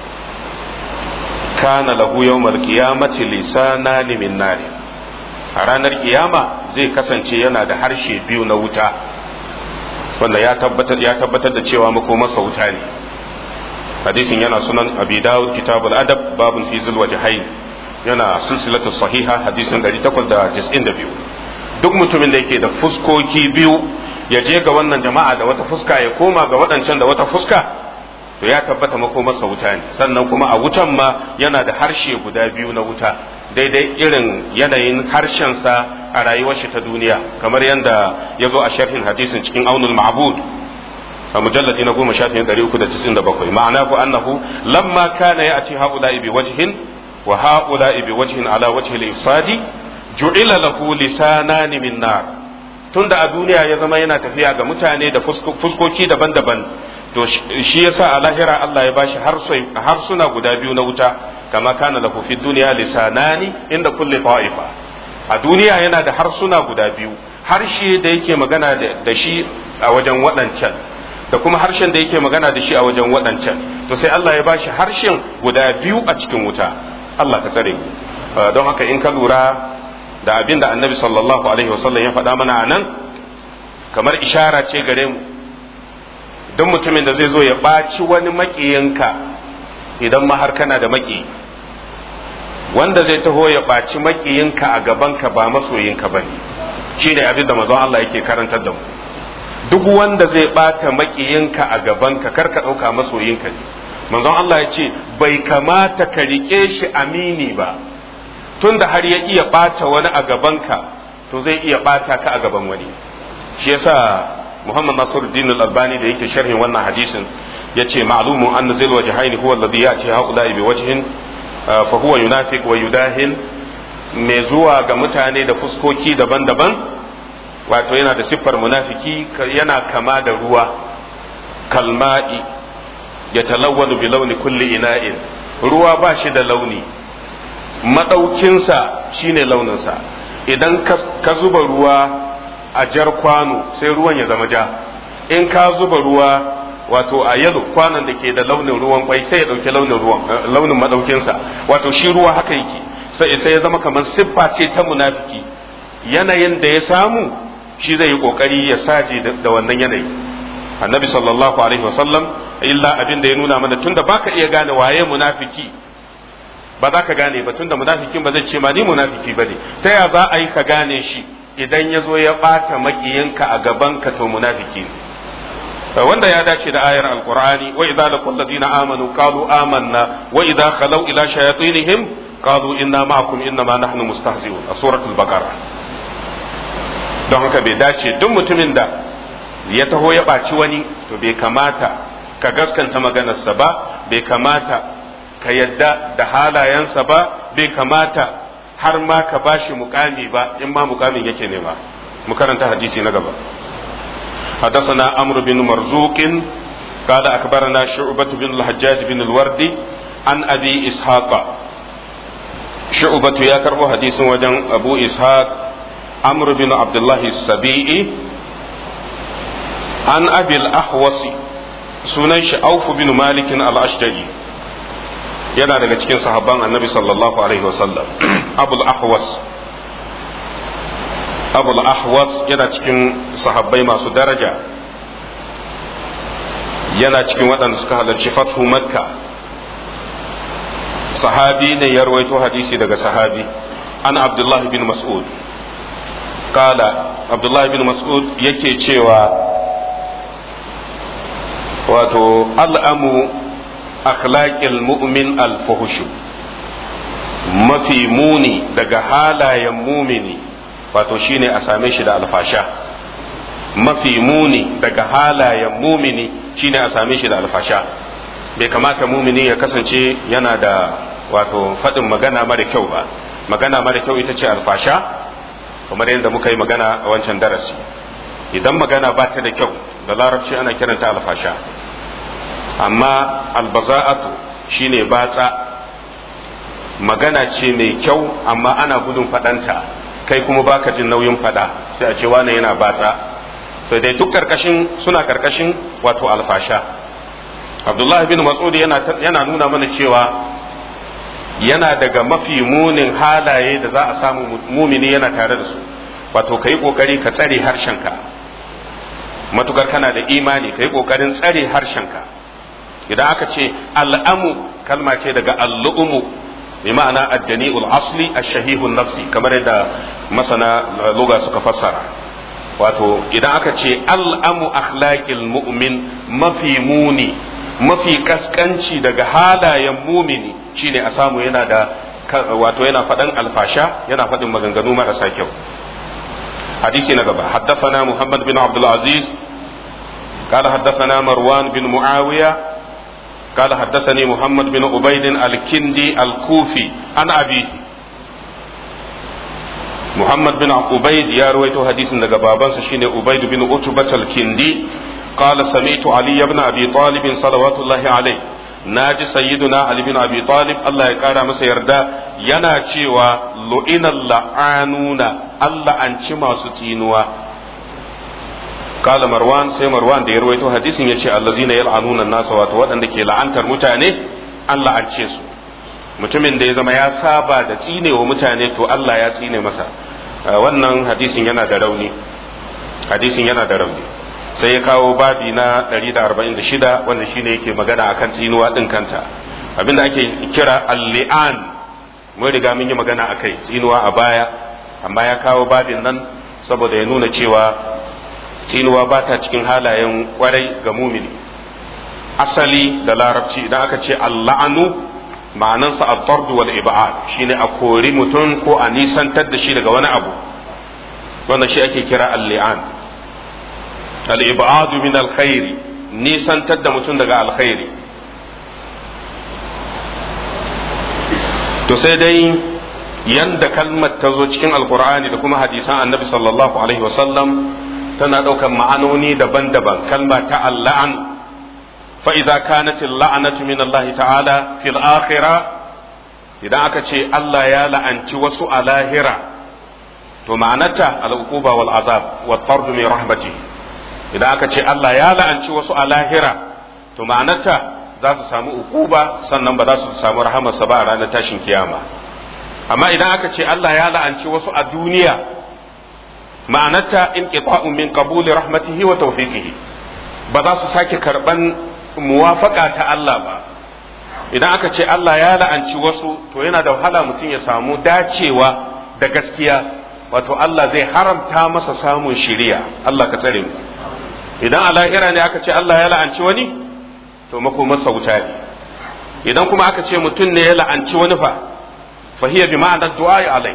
kana lahu yawmal qiyamati lisanani min nari a ranar kiyama zai kasance yana da harshe biyu na wuta wanda ya tabbatar ya tabbatar da cewa makomarsa wuta ne hadisin yana sunan abi dawud kitabul adab babun fi zul wajhain yana silsilatu sahiha hadisin 892 duk mutumin da yake da fuskoki biyu ya je ga wannan jama'a da wata fuska ya koma ga waɗancan da wata fuska to ya tabbata makomarsa wuta ne sannan kuma a wutan ma yana da harshe guda biyu na wuta daidai irin yanayin harshensa a rayuwar shi ta duniya kamar yadda ya zo a sharhin hadisin cikin aunul ma'bud a mujalladi na goma shafin ɗari uku da tisin da bakwai ma'ana ku annahu lamma kana ya ci ha'ula'i bi wajhin wa ha'ula'i bi wajhin ala wajhi al-ifsadi ju'ila lahu lisanani min nar tunda a duniya ya zama yana tafiya ga mutane da fuskoki daban-daban to shi yasa a lahira Allah ya bashi harsuna guda biyu na wuta kama kana lahu fi duniya lisanani inda kulli ta'ifa a duniya yana da harsuna guda biyu harshe da yake magana da shi a wajen waɗancan da kuma harshen da yake magana da shi a wajen waɗancan to sai Allah ya bashi harshen guda biyu a cikin wuta Allah ka tsare don haka in ka lura da abin da annabi sallallahu alaihi wasallam ya faɗa mana a nan kamar ishara ce gare mu duk mutumin da zai zo ya ɓaci wani maƙiyinka idan ma har kana da maƙiyi wanda zai taho ya ɓaci maƙiyinka a gabanka ba masoyinka ba ne shi ne abin da mazan Allah yake karantar da mu duk wanda zai ɓata maƙiyinka a gabanka kar ka ɗauka masoyinka ne manzon Allah ya ce bai kamata ka riƙe shi amini ba tunda har ya iya ɓata wani a gabanka to zai iya ɓata ka a gaban wani shi yasa Muhammad Nasiruddin Al-Albani da yake sharhin wannan hadisin yace ma'lumun anna zil wajhaini huwa alladhi ya'ti haula'i bi wajhin fa huwa yunafiq wa yudahin mai zuwa ga mutane da fuskoki daban-daban wato yana da siffar munafiki yana kama da ruwa kalma'i ya talawwanu bi launi kulli ina'in ruwa ba shi da launi madaukinsa shine launinsa idan ka zuba ruwa a jar kwano sai ruwan ya zama ja in ka zuba ruwa wato a yalo kwanon da ke da launin ruwan kwai sai ya dauki launin ruwan launin madaukinsa wato shi ruwa haka yake sai sai ya zama kamar siffa ce ta munafiki yanayin da ya samu shi zai yi kokari ya saje da wannan yanayi annabi sallallahu alaihi wasallam illa abin da ya nuna mana tunda baka iya gane waye munafiki ba za ka gane ba tunda munafikin ba zai ce ma ni munafiki bane ta ya za a yi ka gane shi idan ya zo ya ɓata makiyinka a gabanka to munafiki ne wanda ya dace da ayar alqur'ani wa idza laqul ladina amanu qalu amanna wa idza khalu ila shayatinihim qalu inna ma'akum inna ma nahnu mustahzi'un a suratul baqara don haka bai dace duk mutumin da ya taho ya ɓaci wani to bai kamata ka gaskanta maganarsa ba bai kamata ka yadda da halayensa ba bai kamata har ma ka bashi mukami ba in ma mukamin yake nema mu karanta hadisi na gaba حدثنا عمرو بن مرزوق قال أخبرنا شعبة بن الحجاج بن الوردي عن أبي إسحاق شعبة يا كربو حديث وجن أبو إسحاق عمرو بن عبد الله السبيعي عن أبي الأحوص سنيش أوف بن مالك الأشجعي yana daga cikin sahabban annabi sallallahu alaihi wasallam abul ahwas abul ahwas yana cikin sahabbai masu daraja yana cikin waɗanda suka halarci fathu makka sahabi ne ya rawaito hadisi daga sahabi an abdullahi bin mas'ud kala abdullahi bin mas'ud yake cewa wato al'amu akhlaqil mu'min al-fuhushu mafi muni daga halayen mumini wato shine a same shi da alfasha mafi muni daga halayen mumini shine a same shi da alfasha bai kamata mumini ya kasance yana da wato faɗin magana mara kyau ba magana mara kyau ita ce alfasha kamar yadda muka yi magana a wancan darasi idan magana ba ta da kyau da larabci ana kiranta alfasha amma albaza'atu shine batsa magana ce mai kyau amma ana gudun faɗanta kai kuma baka jin nauyin faɗa sai a ce wane yana bata sai dai duk karkashin suna karkashin wato alfasha abdullahi bin mas'ud yana yana nuna mana cewa yana daga mafi munin halaye da za a samu mumini yana tare da su wato kai kokari ka tsare harshenka matukar kana da imani kai kokarin tsare harshenka idan aka ce al'amu kalma ce daga al'umu bi ma'ana addani'ul asli ash-shahihun nafsi kamar yadda masana lugha suka fassara wato idan aka ce al'amu akhlaqil mu'min mafi muni mafi kaskanci daga halayen mumini shine a samu yana da wato yana faɗan alfasha yana faɗin maganganu marasa kyau hadisi na gaba haddathana muhammad bin abdul aziz قال حدثنا مروان بن معاوية قال حدثني محمد بن عبيد الكندي الكوفي عن أبيه محمد بن عبيد يا رويت حديث daga babansa shine Ubayd bin Utbah al-Kindi قال سمعت علي بن أبي طالب صلوات الله عليه naji sayyiduna Ali bin Abi Talib Allah ya kara masa yarda yana cewa lu'inal la'anuna Allah an ci masu tsinuwa kala marwan sai marwan da ya rawaito hadisin yace allazina yal'anuna nasa wato waɗanda ke la'antar mutane an la'ance su mutumin da ya zama ya saba da tsinewa mutane to Allah ya tsine masa wannan hadisin yana da rauni hadisin yana da rauni sai ya kawo babi na 146 wanda shine yake magana akan tsinuwa din kanta abinda ake kira al-li'an mun riga mun yi magana akai tsinuwa a baya amma ya kawo babin nan saboda ya nuna cewa tsinuwa ba ta cikin halayen kwarai ga mumini asali da larabci idan aka ce alla'anu ma'anansa a tardu wal ibad shine a kori mutum ko a nisantar da shi daga wani abu wanda shi ake kira al-li'an al-ibadu min al-khairi nisantar da mutum daga alkhairi to sai dai yanda kalmar ta zo cikin alkur'ani da kuma hadisan annabi sallallahu alaihi wasallam tana ɗaukan ma'anoni daban-daban kalma ta alla'an fa idza kanat la'anatu min Allah ta'ala fil akhirah idan aka ce Allah ya la'anci wasu a lahira to ma'anata al-uquba wal azab wat tard min rahmati idan aka ce Allah ya la'anci wasu a lahira to ma'anata za su samu uquba sannan ba za su samu rahamarsa ba a ranar tashin kiyama amma idan aka ce Allah ya la'anci wasu a duniya ma'anata in qita'un min qabuli rahmatihi wa tawfiqihi ba za su sake karban muwafaka ta Allah ba idan aka ce Allah ya la'anci wasu to yana da wahala mutum ya samu dacewa da gaskiya wato Allah zai haramta masa samun shiriya Allah ka tsare mu idan a lahira ne aka ce Allah ya la'anci wani to makomarsa wuta ne idan kuma aka ce mutum ne ya la'anci wani fa fahiya bi ma'anar du'a alai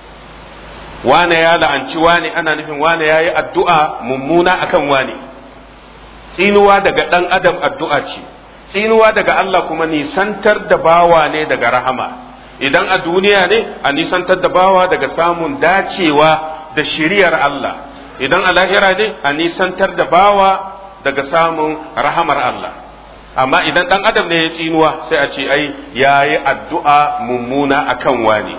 wane ya la'anci wane ana nufin wane ya yi addu'a mummuna akan wane tsinuwa daga ɗan adam addu'a ce tsinuwa daga Allah kuma nisantar da bawa ne daga rahama idan a duniya ne a nisantar da bawa daga samun dacewa da shiriyar Allah idan a lahira ne a nisantar da bawa daga samun rahamar Allah amma idan ɗan adam ne ya tsinuwa sai a ce ai ya yi addu'a mummuna akan wani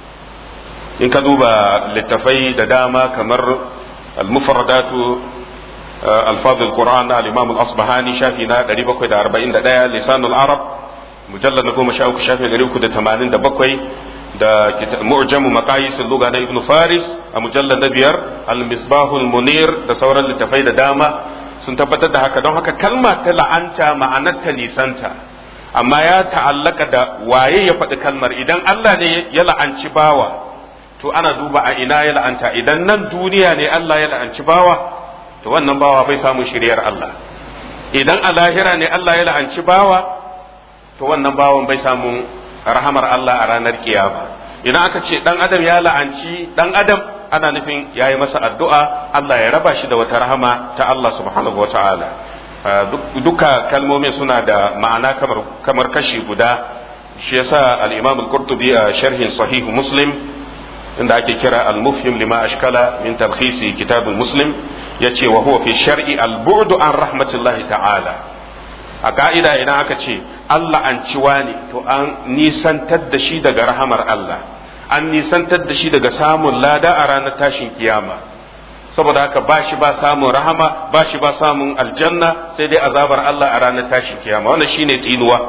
in ka duba littafai da dama kamar al-mufradatu alfaz al-qur'an al-imam al-asbahani shafi na 741 lisanul arab mujallad na goma sha uku shafi 387 da mu'jamu maqayis al-lugha na ibn faris a mujallad na biyar al-misbahul munir da sauran littafai da dama sun tabbatar da haka don haka kalma ta la'anta ma'anar ta nisanta amma ya ta'allaka da waye ya faɗi kalmar idan Allah ne ya la'anci bawa to ana duba a ina ya la'anta idan nan duniya ne Allah ya la'anci bawa to wannan bawa bai samu shiryar Allah idan a lahira ne Allah ya la'anci bawa to wannan bawan bai samu rahamar Allah a ranar kiyama idan aka ce dan adam ya la'anci dan adam ana nufin ya yi masa addu'a Allah ya raba shi da wata rahama ta Allah subhanahu wa ta'ala duka kalmomin suna da ma'ana kamar kashi guda shi yasa al-imam al-qurtubi a sharhin sahih muslim inda ake kira al-mufhim lima ashkala min talkhisi kitab muslim yace wa huwa fi shar'i al-bu'du an rahmatillahi ta'ala a ka'ida idan aka ce Allah an ciwa ne to an nisantar da shi daga rahamar Allah an nisantar da shi daga samun lada a ranar tashin kiyama saboda haka ba shi ba samun rahama ba shi ba samun aljanna sai dai azabar Allah a ranar tashin kiyama wannan shine tsinuwa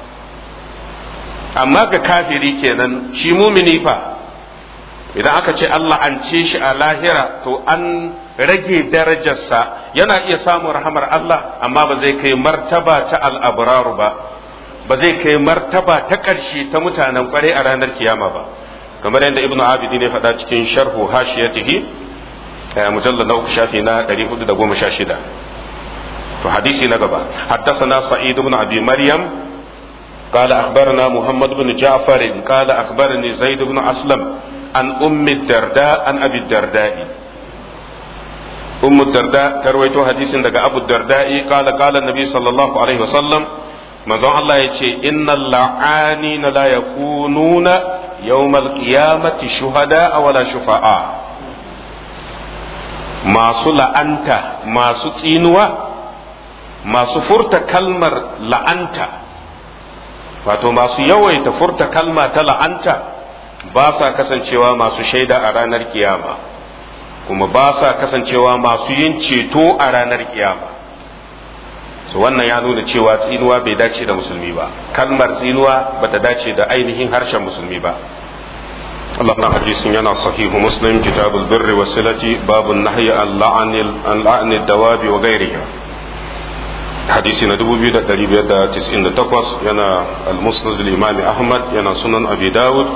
amma ga kafiri kenan shi mumini fa idan aka ce Allah an ce shi a lahira to an rage darajarsa yana iya samun rahamar Allah amma ba zai kai martaba ta al'abraru ba ba zai kai martaba ta ƙarshe ta mutanen kwarai a ranar kiyama ba kamar yadda ibnu abidi ne faɗa cikin sharhu hashiyatihi mujallal na uku shafi na 416 to hadisi na gaba حدثنا سعيد بن ابي مريم قال اخبرنا محمد بن جعفر قال اخبرني زيد بن اسلم عن ام الدرداء عن ابي الدرداء ام الدرداء ترويت حديث daga ابو الدرداء قال قال النبي صلى الله عليه وسلم manzon Allah ya ce innal la'ani na la yakununa yawmal qiyamati shuhada wala shufa'a masu la'anta masu tsinuwa masu furta kalmar la'anta wato masu yawaita furta kalma ta la'anta ba sa kasancewa masu shaida a ranar kiyama kuma ba sa kasancewa masu yin ceto a ranar kiyama so wannan ya nuna cewa tsinuwa bai dace da musulmi ba kalmar tsinuwa bata dace da ainihin harshen musulmi ba Allah na hadisin yana sahihu muslim kitabul birri wa silati babu nahyi an la'anil an la'anil dawabi wa ghairiha hadisi na 2598 yana al-musnad al-imam ahmad yana sunan abi dawud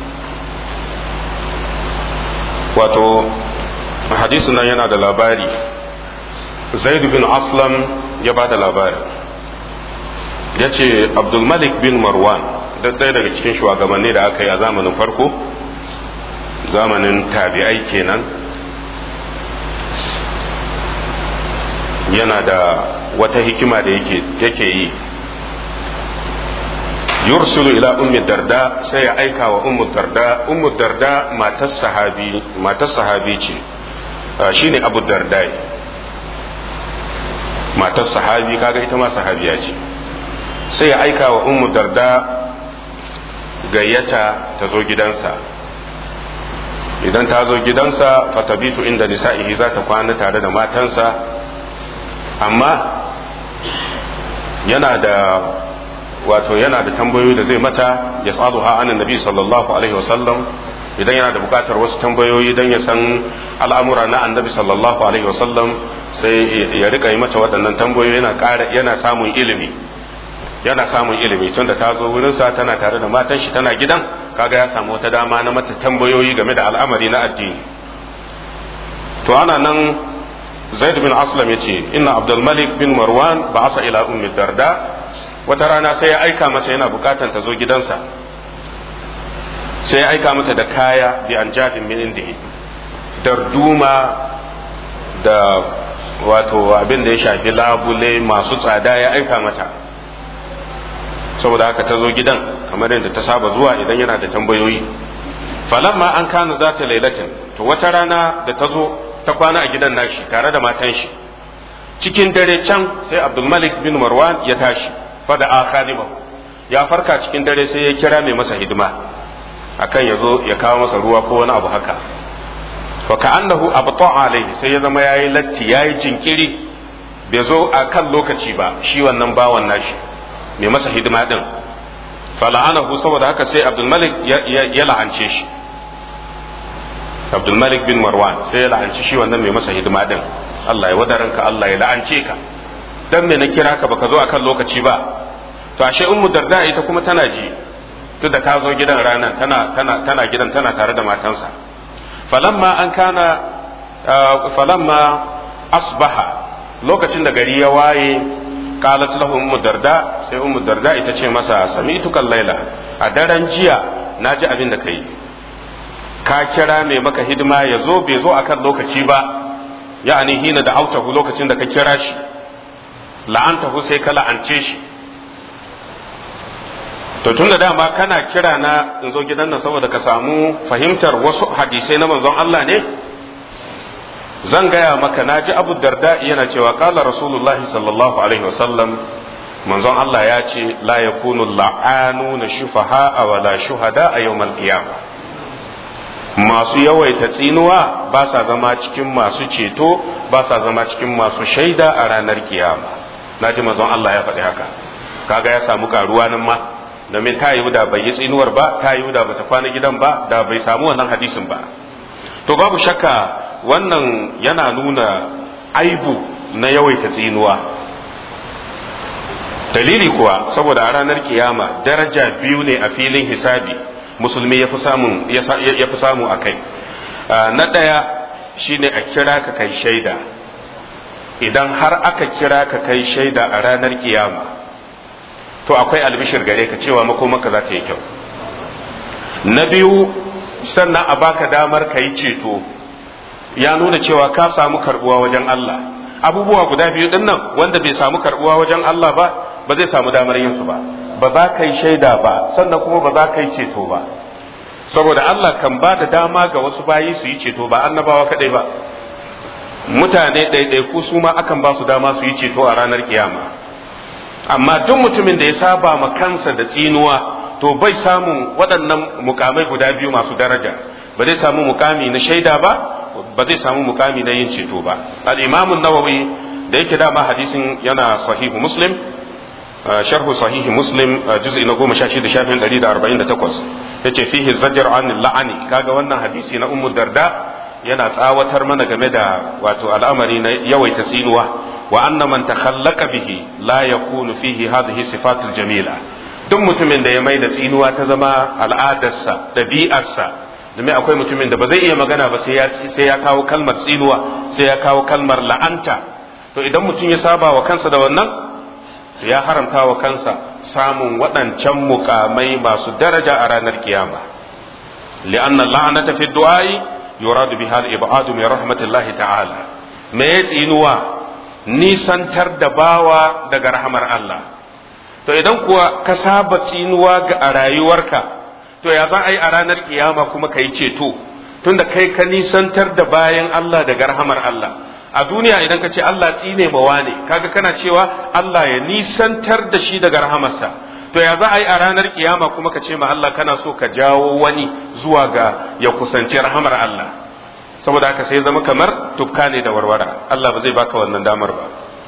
wato hadisin nan yana da labari zaid bin aslam ya ba da labari ya ce abdulmalik bin marwan ɗaya daga cikin shugabanni da aka yi a zamanin farko zamanin tabi'ai kenan yana da wata hikima da yake yi yursulu ila ummi darda sai ya aika wa ummu darda ummu darda matar sahabi matar sahabi ce shine abu dardai matar sahabi kaga ita ma sahabiya ce sai ya aika wa ummu darda gayyata ta zo gidansa idan ta zo gidansa fatabitu inda nisa'ihi za ta kwana tare da matansa amma yana da wato yana da tambayoyi da zai mata ya tsado ha anan nabi sallallahu alaihi wasallam idan yana da bukatar wasu tambayoyi don ya san al'amura na annabi sallallahu alaihi wasallam sai ya rika yi mata waɗannan tambayoyi yana ƙara yana samun ilimi yana samun ilimi tun da ta zo wurinsa tana tare da matan shi tana gidan kaga ya samu wata dama na mata tambayoyi game da al'amari na addini to ana nan zaid bin aslam ya ce inna abdul malik bin marwan ba asa ila ummi darda wata rana sai ya aika mata yana bukatan ta zo gidansa sai ya aika mata da kaya bi an jadin min indihi darduma da wato abin da ya shafi labule masu tsada ya aika mata saboda haka ta zo gidan kamar yadda ta saba zuwa idan yana da tambayoyi falamma an kana za ta lailatin to wata rana da ta zo ta kwana a gidan nashi tare da matan shi cikin dare can sai abdulmalik bin marwan ya tashi fada a khadimahu ya farka cikin dare sai ya kira mai masa hidima akan ya zo ya kawo masa ruwa ko wani abu haka fa ka'annahu abta alaihi sai ya zama yayi latti yayi jinkiri bai zo a kan lokaci ba shi wannan bawan nashi mai masa hidima din fala'anahu saboda haka sai abdul malik ya la'ance shi abdul malik bin marwan sai ya la'anci shi wannan mai masa hidima din Allah ya wadaranka Allah ya la'ance ka dan me na kira ka baka zo akan lokaci ba to ashe ummu darda ita kuma tana ji tunda ta zo gidan ranar tana tana tana gidan tana tare da matansa falamma an kana falamma asbaha lokacin da gari ya waye qalat lahu ummu darda sai ummu darda ita ce masa sami'tu laila a daren jiya naji abin da kai ka kira mai maka hidima ya zo bai zo akan lokaci ba ya'ani hina da autahu lokacin da ka kira shi la'antahu sai ka la'ance shi to tun da dama kana kira na in zo gidan nan saboda ka samu fahimtar wasu hadisai na manzon Allah ne zan gaya maka na ji abu darda yana cewa kala rasulullahi sallallahu alaihi wasallam manzon Allah ya ce la yakunu la'anuna shufaha wa la shuhada a yawmal qiyamah masu yawaita tsinuwa ba sa zama cikin masu ceto ba sa zama cikin masu shaida a ranar kiyama na ji manzon Allah ya faɗi haka kaga ya samu karuwa nan ma domin ta yi da bai yi tsinuwar ba ta yi da bata kwana gidan ba da bai samu wannan hadisin ba to babu shakka wannan yana nuna aibu na yawaita tsinuwa dalili kuwa saboda a ranar kiyama daraja biyu ne a filin hisabi musulmi ya fi samu a kai na ɗaya shine a kira ka kai shaida idan har aka kira ka kai shaida a ranar kiyama to akwai albishir gare ka cewa makomaka za ta yi kyau na biyu sannan a baka damar ka yi ceto ya nuna cewa ka samu karbuwa wajen Allah abubuwa guda biyu din nan wanda bai samu karbuwa wajen Allah ba ba zai samu damar yin su ba ba za ka yi shaida ba sannan kuma ba za ka yi ceto ba saboda Allah kan ba da dama ga wasu bayi su yi ceto ba annabawa kadai ba mutane ɗaiɗaiku su ma akan ba su dama su yi ceto a ranar kiyama amma duk mutumin da ya saba ma kansa da tsinuwa to bai samun waɗannan mukamai guda biyu masu daraja ba zai samu mukami na shaida ba ba zai samu mukami na yin ceto ba al-imamun nawawi da yake dama hadisin yana sahihu muslim sharhu sahihi muslim juz'i na goma sha shida shafin ɗari da arba'in da takwas ya ce fihi zajar an la'ani kaga wannan hadisi na ummu darda yana tsawatar mana game da wato al'amari na yawaita tsinuwa wa anna man takhallaqa bihi la yakunu fihi hadhihi sifatul jamila duk mutumin da ya mai da tsinuwa ta zama al'adarsa ɗabi'arsa domin akwai mutumin da ba zai iya magana ba sai ya sai ya kawo kalmar tsinuwa sai ya kawo kalmar la'anta to idan mutum ya saba wa kansa da wannan ya haramta wa kansa samun waɗancan mukamai masu daraja a ranar kiyama li'anna la'anata fi du'ai yuradu biha al-ib'adu min rahmatillahi ta'ala me ya tsinuwa nisantar da bawa daga rahmar Allah to idan kuwa ka saba tsinuwa ga a rayuwarka to ya za a yi a ranar kiyama kuma ka yi ceto tunda kai ka nisantar da bayan Allah daga rahamar Allah a duniya idan ka ce Allah tsine mawa ne kaga kana cewa Allah ya nisantar da shi daga rahamarsa to ya za a yi a ranar kiyama kuma ka ce ma Allah kana so ka jawo wani zuwa ga ya kusanci rahamar Allah saboda haka sai zama kamar tukka ne da warwara Allah ba zai baka wannan damar ba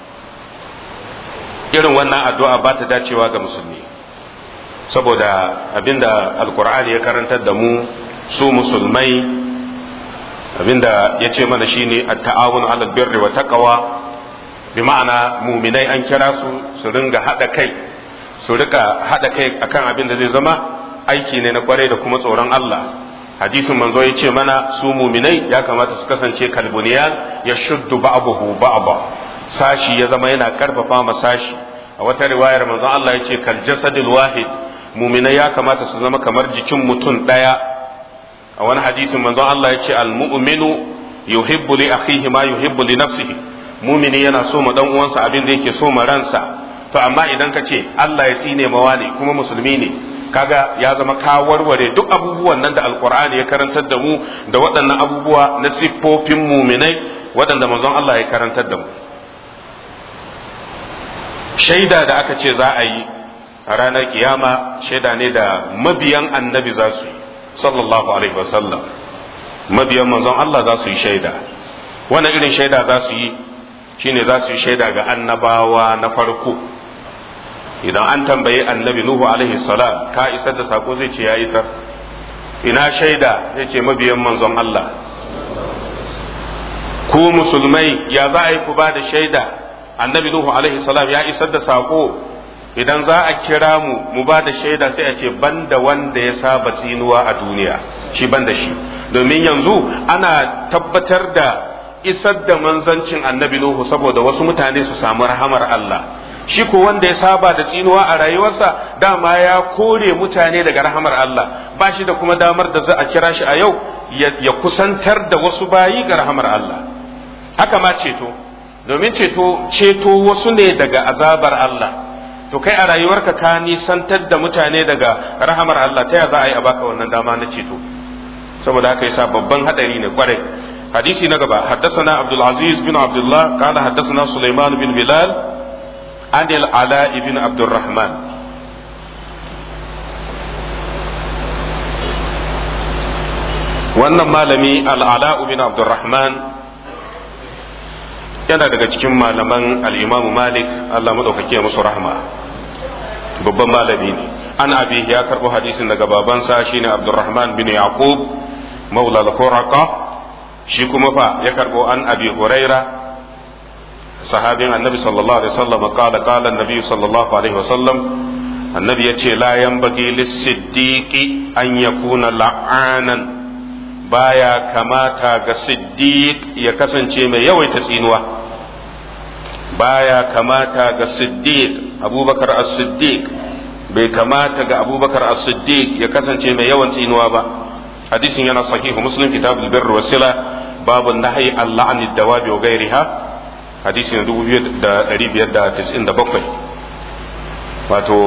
irin wannan addu'a ba ta dacewa ga musulmi saboda abinda alkur'ani ya karantar da mu su musulmai abinda ya ce mana shine at-ta'awun 'alal birri wa taqwa bi ma'ana muminai an kira su su ringa hada kai su rika hada kai akan abin da zai zama aiki ne na kwarai da kuma tsoron Allah hadisin manzo ya ce mana su muminai ya kamata su kasance kalbuniyan ya shuddu ba'dahu ba'da sashi ya zama yana karfafa ma sashi a wata riwayar manzon Allah ya ce kal jasadil wahid muminai ya kamata su zama kamar jikin mutum daya a wani hadisin manzon Allah ya ce al mu'minu yuhibbu li akhihi ma yuhibbu li nafsihi mumini yana so ma dan uwansa abin da yake so ma ransa to amma idan ka ce Allah ya tsine mawa ne kuma musulmi ne kaga ya zama ka warware duk abubuwan nan da alkur'ani ya karantar da mu da waɗannan abubuwa na siffofin muminai waɗanda manzon Allah ya karantar da mu shaida da aka ce za a yi a ranar kiyama shaida ne da mabiyan annabi za su yi sallallahu alaihi wasallam mabiyan manzon Allah za su yi shaida wannan irin shaida za su yi shine za su yi shaida ga annabawa na farko idan an tambayi annabi nuhu alaihi salam ka isar da sako zai ce ya isar ina shaida zai ce mabiyan manzon Allah ku musulmai ya za a yi ku ba da shaida annabi nuhu alaihi salam ya isar da sako idan za a kira mu mu ba da shaida sai a ce banda wanda ya saba tsinuwa a duniya shi banda shi domin yanzu ana tabbatar da isar da manzancin annabi nuhu saboda wasu mutane su samu rahamar Allah shi ko wanda ya saba da tsinuwa a rayuwarsa dama ya kore mutane daga rahamar Allah ba shi da kuma damar da za a kira shi a yau ya kusantar da wasu bayi ga rahamar Allah haka ma ceto domin ceto ceto wasu ne daga azabar Allah to kai a rayuwarka ka nisantar da mutane daga rahamar Allah ta ya za a yi a baka wannan dama na ceto saboda haka yasa babban hadari ne kwarai hadisi na gaba حدثنا عبد العزيز بن عبد الله قال حدثنا سليمان بن بلال عن العلاء بن عبد الرحمن wannan malami al'ala'u bin abdurrahman yana daga cikin malaman al'imamu malik allah maɗaukaki musu rahma babban malami ne an abi ya karɓo hadisin daga babansa shine abdurrahman bin yaqub maula al-khuraqa shi kuma fa ya karɓo an abi huraira sahabin annabi sallallahu alaihi wasallam qala qala annabi sallallahu alaihi wasallam annabi yace la yanbaghi lis-siddiqi an yakuna la'anan baya kamata ga siddiq ya kasance mai yawaita tsinuwa baya kamata ga siddiq abubakar as-siddiq bai kamata ga abubakar as-siddiq ya kasance mai yawan tsinuwa ba hadisin yana sahihu muslim kitabul birr wa sila babu nahyi al-la'ni dawabi wa ghairiha hadisi na 2597 wato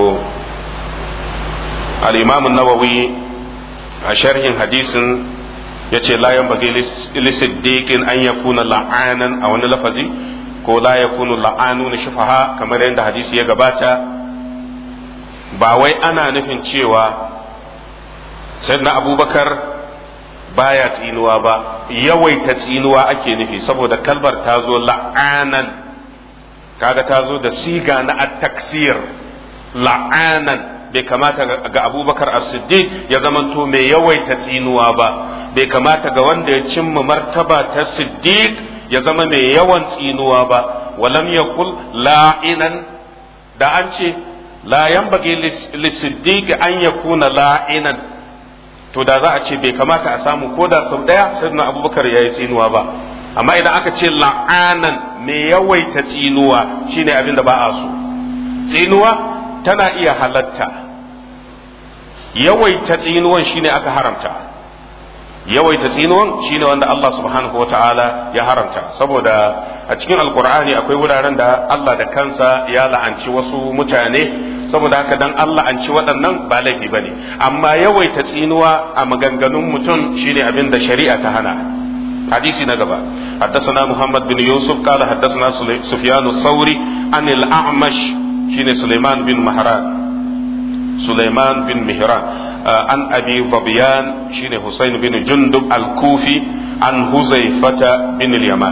al-imam an-nawawi a sharhin hadisin ya ce la yan bagi lisiddiqin an yakuna la'anan a wani lafazi ko la yakunu la'anu na shufaha kamar yadda hadisi ya gabata ba wai ana nufin cewa sayyidina abubakar baya tsinuwa ba yawaita tsinuwa ake nufi saboda kalbar ta zo la'anan kaga ta zo da siga na at-taksir la'anan bai kamata ga abubakar as-siddiq ya zamanto mai yawaita tsinuwa ba bai kamata ga wanda ya cimma martaba ta siddiq ya zama mai yawan tsinuwa ba walam yakul la'inan da an ce la yanbaghi lisiddiq an yakuna la'inan to da za a ce bai kamata a samu ko da sau daya sayyidina abubakar yayi tsinuwa ba amma idan aka ce la'anan mai yawaita tsinuwa shine abin da ba a so tsinuwa tana iya halatta yawaita tsinuwan shine aka haramta yawaita tsinuwan shine wanda Allah subhanahu wata'ala ya haramta saboda a cikin alkur'ani akwai wuraren da Allah da kansa ya la'anci wasu mutane saboda haka dan Allah an ci waɗannan ba laifi bane amma yawaita tsinuwa a maganganun mutum shine abin da shari'a ta hana hadisi na gaba حدثنا محمد بن يوسف قال حدثنا سفيان الثوري عن الأعمش شين سليمان بن مهران سليمان بن مهران عن أبي ظبيان شين حسين بن جندب الكوفي عن هزيفة بن اليمان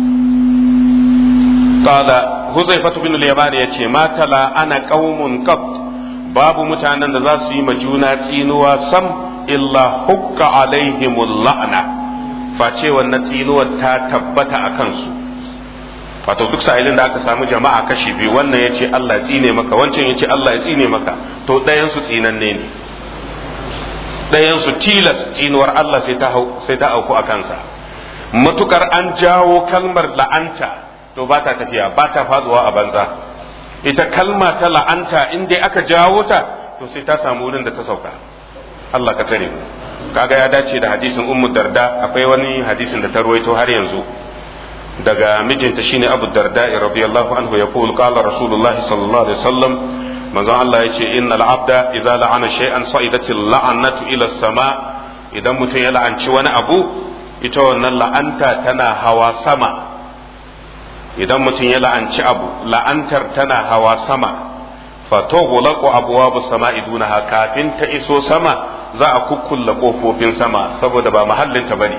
قال هزيفة بن اليمان يتي ما تلا أنا قوم قط باب متعنى ذا سيما جونا تينوا سم إلا حك عليهم اللعنة face wannan tsinuwar ta tabbata a kansu wato duk sa'ilin da aka samu jama'a kashi biyu wannan ya ce Allah tsine maka wancan ya ce Allah ya tsine maka to ɗayansu tsinanne ne ɗayansu tilas tsinuwar Allah sai ta sai ta auku a kansa matukar an jawo kalmar la'anta to ba ta tafiya ba ta faduwa a banza ita kalma ta la'anta in dai aka jawo ta to sai ta samu wurin da ta sauka Allah ka tsare mu kaga ya dace da hadisin ummu darda akwai wani hadisin da ta ruwaito har yanzu daga mijinta shine abu darda radiyallahu anhu ya kul qala rasulullahi sallallahu alaihi wasallam manzon Allah yace innal abda idza la'ana shay'an sa'idat la'anatu ila sama idan mutum ya la'anci wani abu ita wannan la'anta tana hawa sama idan mutum ya la'anci abu la'antar tana hawa sama fatoghlaqu abwabu sama'i dunaha kafin ta iso sama za a kukkulla kofofin sama saboda ba mahallinta bane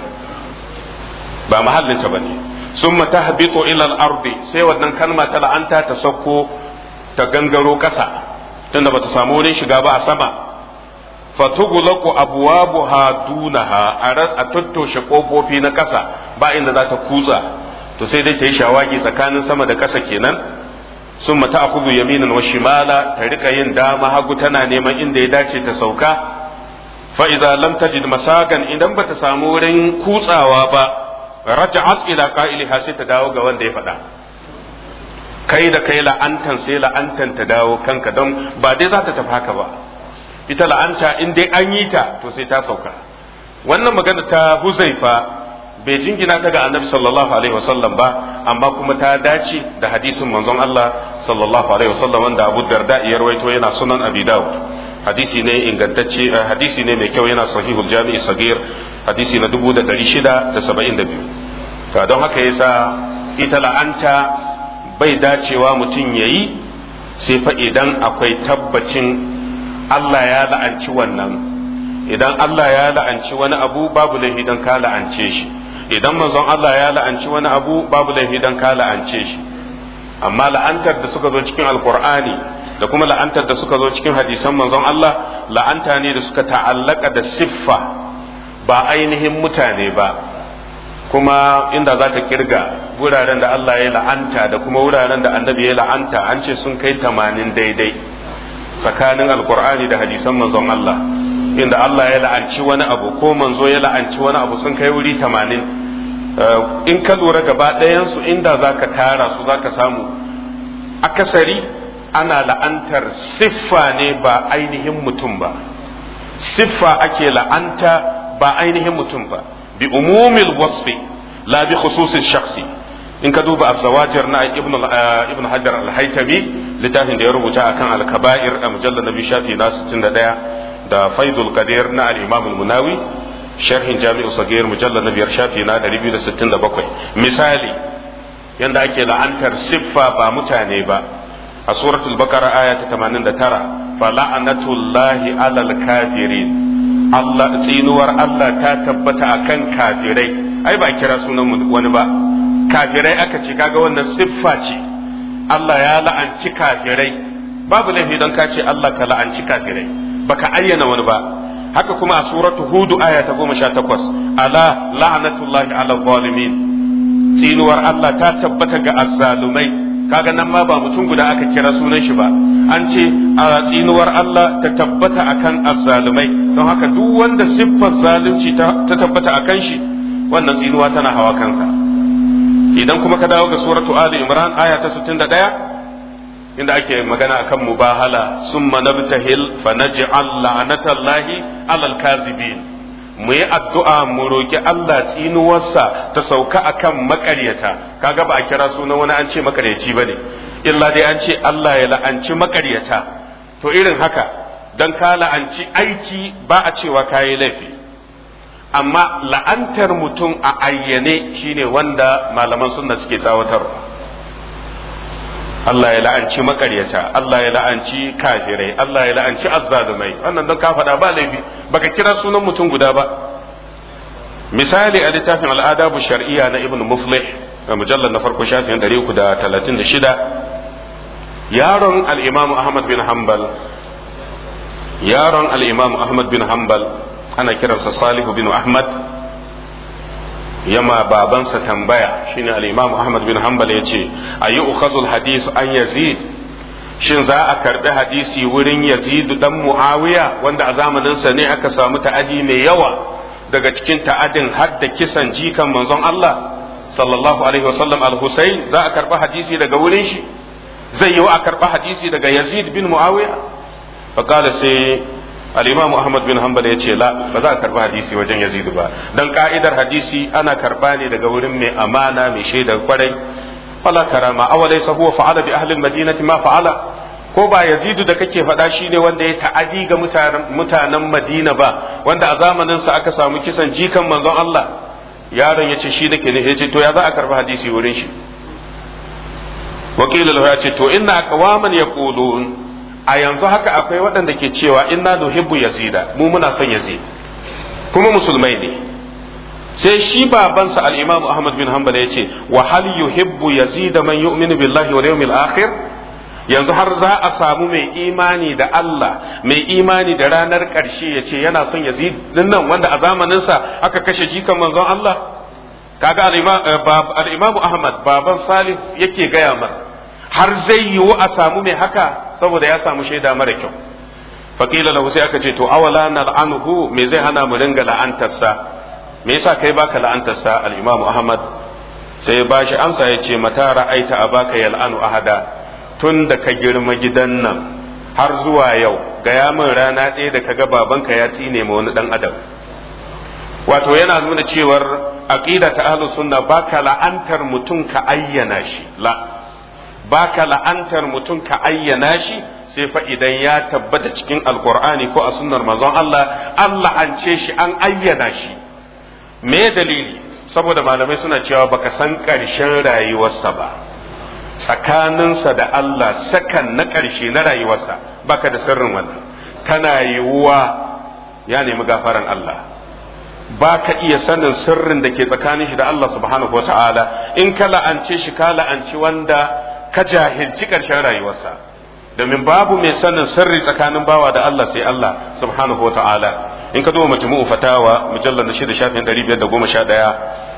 ba mahallinta bane summa tahbitu ila al-ardi sai wannan kalma ta la'anta ta sauko ta gangaro kasa tunda bata samu wurin shiga ba a sama fatughlaqu abwabuha dunaha a tattoshe kofofi na kasa ba inda za ta kutsa to sai dai ta yi shawagi tsakanin sama da kasa kenan sun mata akubu yaminan wa shimala ta rika yin dama hagu tana neman inda ya dace ta sauka fa iza lam tajid masagan idan bata samu wurin kutsawa ba raja'at ila qa'iliha sai ta dawo ga wanda ya faɗa kai da kai la'antan sai la'antan ta dawo kanka don ba dai za ta tafi haka ba ita la'anta in dai an yi ta to sai ta sauka wannan magana ta huzaifa bai jingina ta ga annabi sallallahu alaihi wasallam ba amma kuma ta dace da hadisin manzon Allah sallallahu alaihi wasallam wanda Abu Darda ya rawaito yana sunan Abi Dawud hadisi ne ingantacce hadisi ne mai kyau yana sahihul jami'i sagir hadisi na 1672 to don haka yasa ita la'anta bai dacewa mutum yayi sai fa idan akwai tabbacin Allah ya la'anci wannan idan Allah ya la'anci wani abu babu laifi dan ka la'ance shi idan manzon Allah ya la'anci wani abu babu laifi dan ka la'ance shi amma la'antar da suka zo cikin alkur'ani da kuma la'antar da suka zo cikin hadisan manzon Allah la'anta ne da suka ta'allaka da siffa ba ainihin mutane ba kuma inda za ka kirga wuraren da Allah ya la'anta da kuma wuraren da annabi ya la'anta an ce sun kai tamanin daidai tsakanin alkur'ani da hadisan manzon Allah inda Allah ya la'anci wani abu ko manzo ya la'anci wani abu sun kai wuri tamanin in ka lura gaba ɗayansu inda za ka tara su za ka samu akasari ana la'antar siffa ne ba ainihin mutum ba siffa ake la'anta ba ainihin mutum ba bi umumil wasfi la bi khususis shakhsi in ka duba az-zawajir na ibn ibn hajar al-haytami littafin da ya rubuta akan al-kaba'ir a mujallal nabi shafi na 61 da faidul qadir na al-imam al-munawi sharhin jami'u sagir mujallal na biyar shafi na 267 misali yanda ake la'antar siffa ba mutane ba a suratul baqara aya ta 89 fa la'natullahi alal kafirin Allah tsinuwar Allah ta tabbata akan kafirai ai ba kira sunan wani ba kafirai aka ce kaga wannan siffa ce Allah ya la'anci kafirai babu laifi don ka ce Allah ka la'anci kafirai baka ayyana wani ba haka kuma a suratu hudu aya ta goma sha takwas ala la'anatullahi ala zalimin tsinuwar Allah ta tabbata ga azzalumai kaga nan ma ba mutum guda aka kira sunan shi ba an ce a tsinuwar Allah ta tabbata akan azzalumai don haka duk wanda siffar zalunci ta tabbata akan shi wannan tsinuwa tana hawa kansa idan kuma ka dawo ga suratu ali imran aya ta 61 inda ake magana akan mubahala summa nabtahil fa naj'al la'natallahi alal kazibin mu yi addu'a mu roki Allah tsinuwarsa ta sauka akan makaryata kaga ba a kira sunan wani an ce makaryaci bane illa dai an ce Allah ya la'anci makaryata to irin haka dan ka la'anci aiki ba a cewa kayi laifi amma la'antar mutum a ayyane shine wanda malaman sunna suke tsawatarwa Allah ya la'anci makaryata Allah ya la'anci kafirai Allah ya la'anci azzalumai wannan don ka faɗa ba laifi baka kira sunan mutum guda ba misali a littafin al'adabu shar'iyya na ibn muflih a mujallar na farko shafin 336 yaron al-imam ahmad bin hanbal yaron al-imam ahmad bin hanbal ana kiransa salihu bin ahmad yama babansa tambaya shine al-imam ahmad bin hanbal yace ayi ukhazul hadis an yazid shin za a karbi hadisi wurin yazid dan muawiya wanda a zamanin sa ne aka samu ta'adi mai yawa daga cikin ta'adin har da kisan jikan manzon Allah sallallahu alaihi wasallam al-husayn za a karbi hadisi daga wurin shi zai yi a karbi hadisi daga yazid bin muawiya faqala sai al-imam ahmad bin hanbal ya ce la ba za a karba hadisi wajen yazidu ba dan ka'idar hadisi ana karba ne daga wurin mai amana mai shaidar kwarai wala karama awalai sa huwa fa'ala bi ahli al-madinati ma fa'ala ko ba yazidu da kake faɗa shine wanda ya ta'adi ga mutanen madina ba wanda a zamanin sa aka samu kisan jikan manzon Allah yaron ya ce shi nake ne ya ce to ya za a karba hadisi wurin shi wakilul ya ce to inna aqwaman yaqulun a yanzu haka akwai waɗanda ke cewa inna nuhibbu yazida mu muna son yazid kuma musulmai ne sai shi babansa al-imam ahmad bin hanbal ya ce wa hal yuhibbu yazid man yu'minu billahi wal yawmil akhir yanzu har za a samu mai imani da Allah mai imani da ranar ƙarshe ya ce yana son yazid din nan wanda a zamaninsa aka kashe jikan manzon Allah kaga al-imam ahmad baban salih yake gaya mana har zai yiwu a samu mai haka saboda ya samu shaida mara kyau faƙila lahu sai aka ce to awala na la'anuhu me zai hana mu ringa la'antarsa me yasa kai baka la'antarsa al-imamu ahmad sai ba shi amsa ya ce mata ra'aita abaka yal'anu ahada tun da ka girma gidan nan har zuwa yau gaya min rana ɗaya da kaga babanka ya tsine ma wani dan adam wato yana nuna cewar aqida ta ahlus sunna baka la'antar mutum ka ayyana shi la baka la'antar mutum ka ayyana shi sai fa idan ya tabbata cikin alkur'ani ko a sunnar manzon Allah Allah an ce shi an ayyana shi me dalili saboda malamai suna cewa baka san ƙarshen rayuwarsa ba tsakaninsa da Allah sakan na ƙarshe na rayuwarsa baka da sirrin wannan tana yiwuwa ya nemi gafaran Allah ba ka iya sanin sirrin da ke tsakanin shi da Allah subhanahu wa ta'ala in ka la'ance shi ka la'anci wanda ka jahilci ƙarshen rayuwarsa domin babu mai sanin sirri tsakanin bawa da Allah sai Allah subhanahu wa ta'ala in ka duba majmu'u fatawa mujallar na shida shafin ɗari biyar da goma sha ɗaya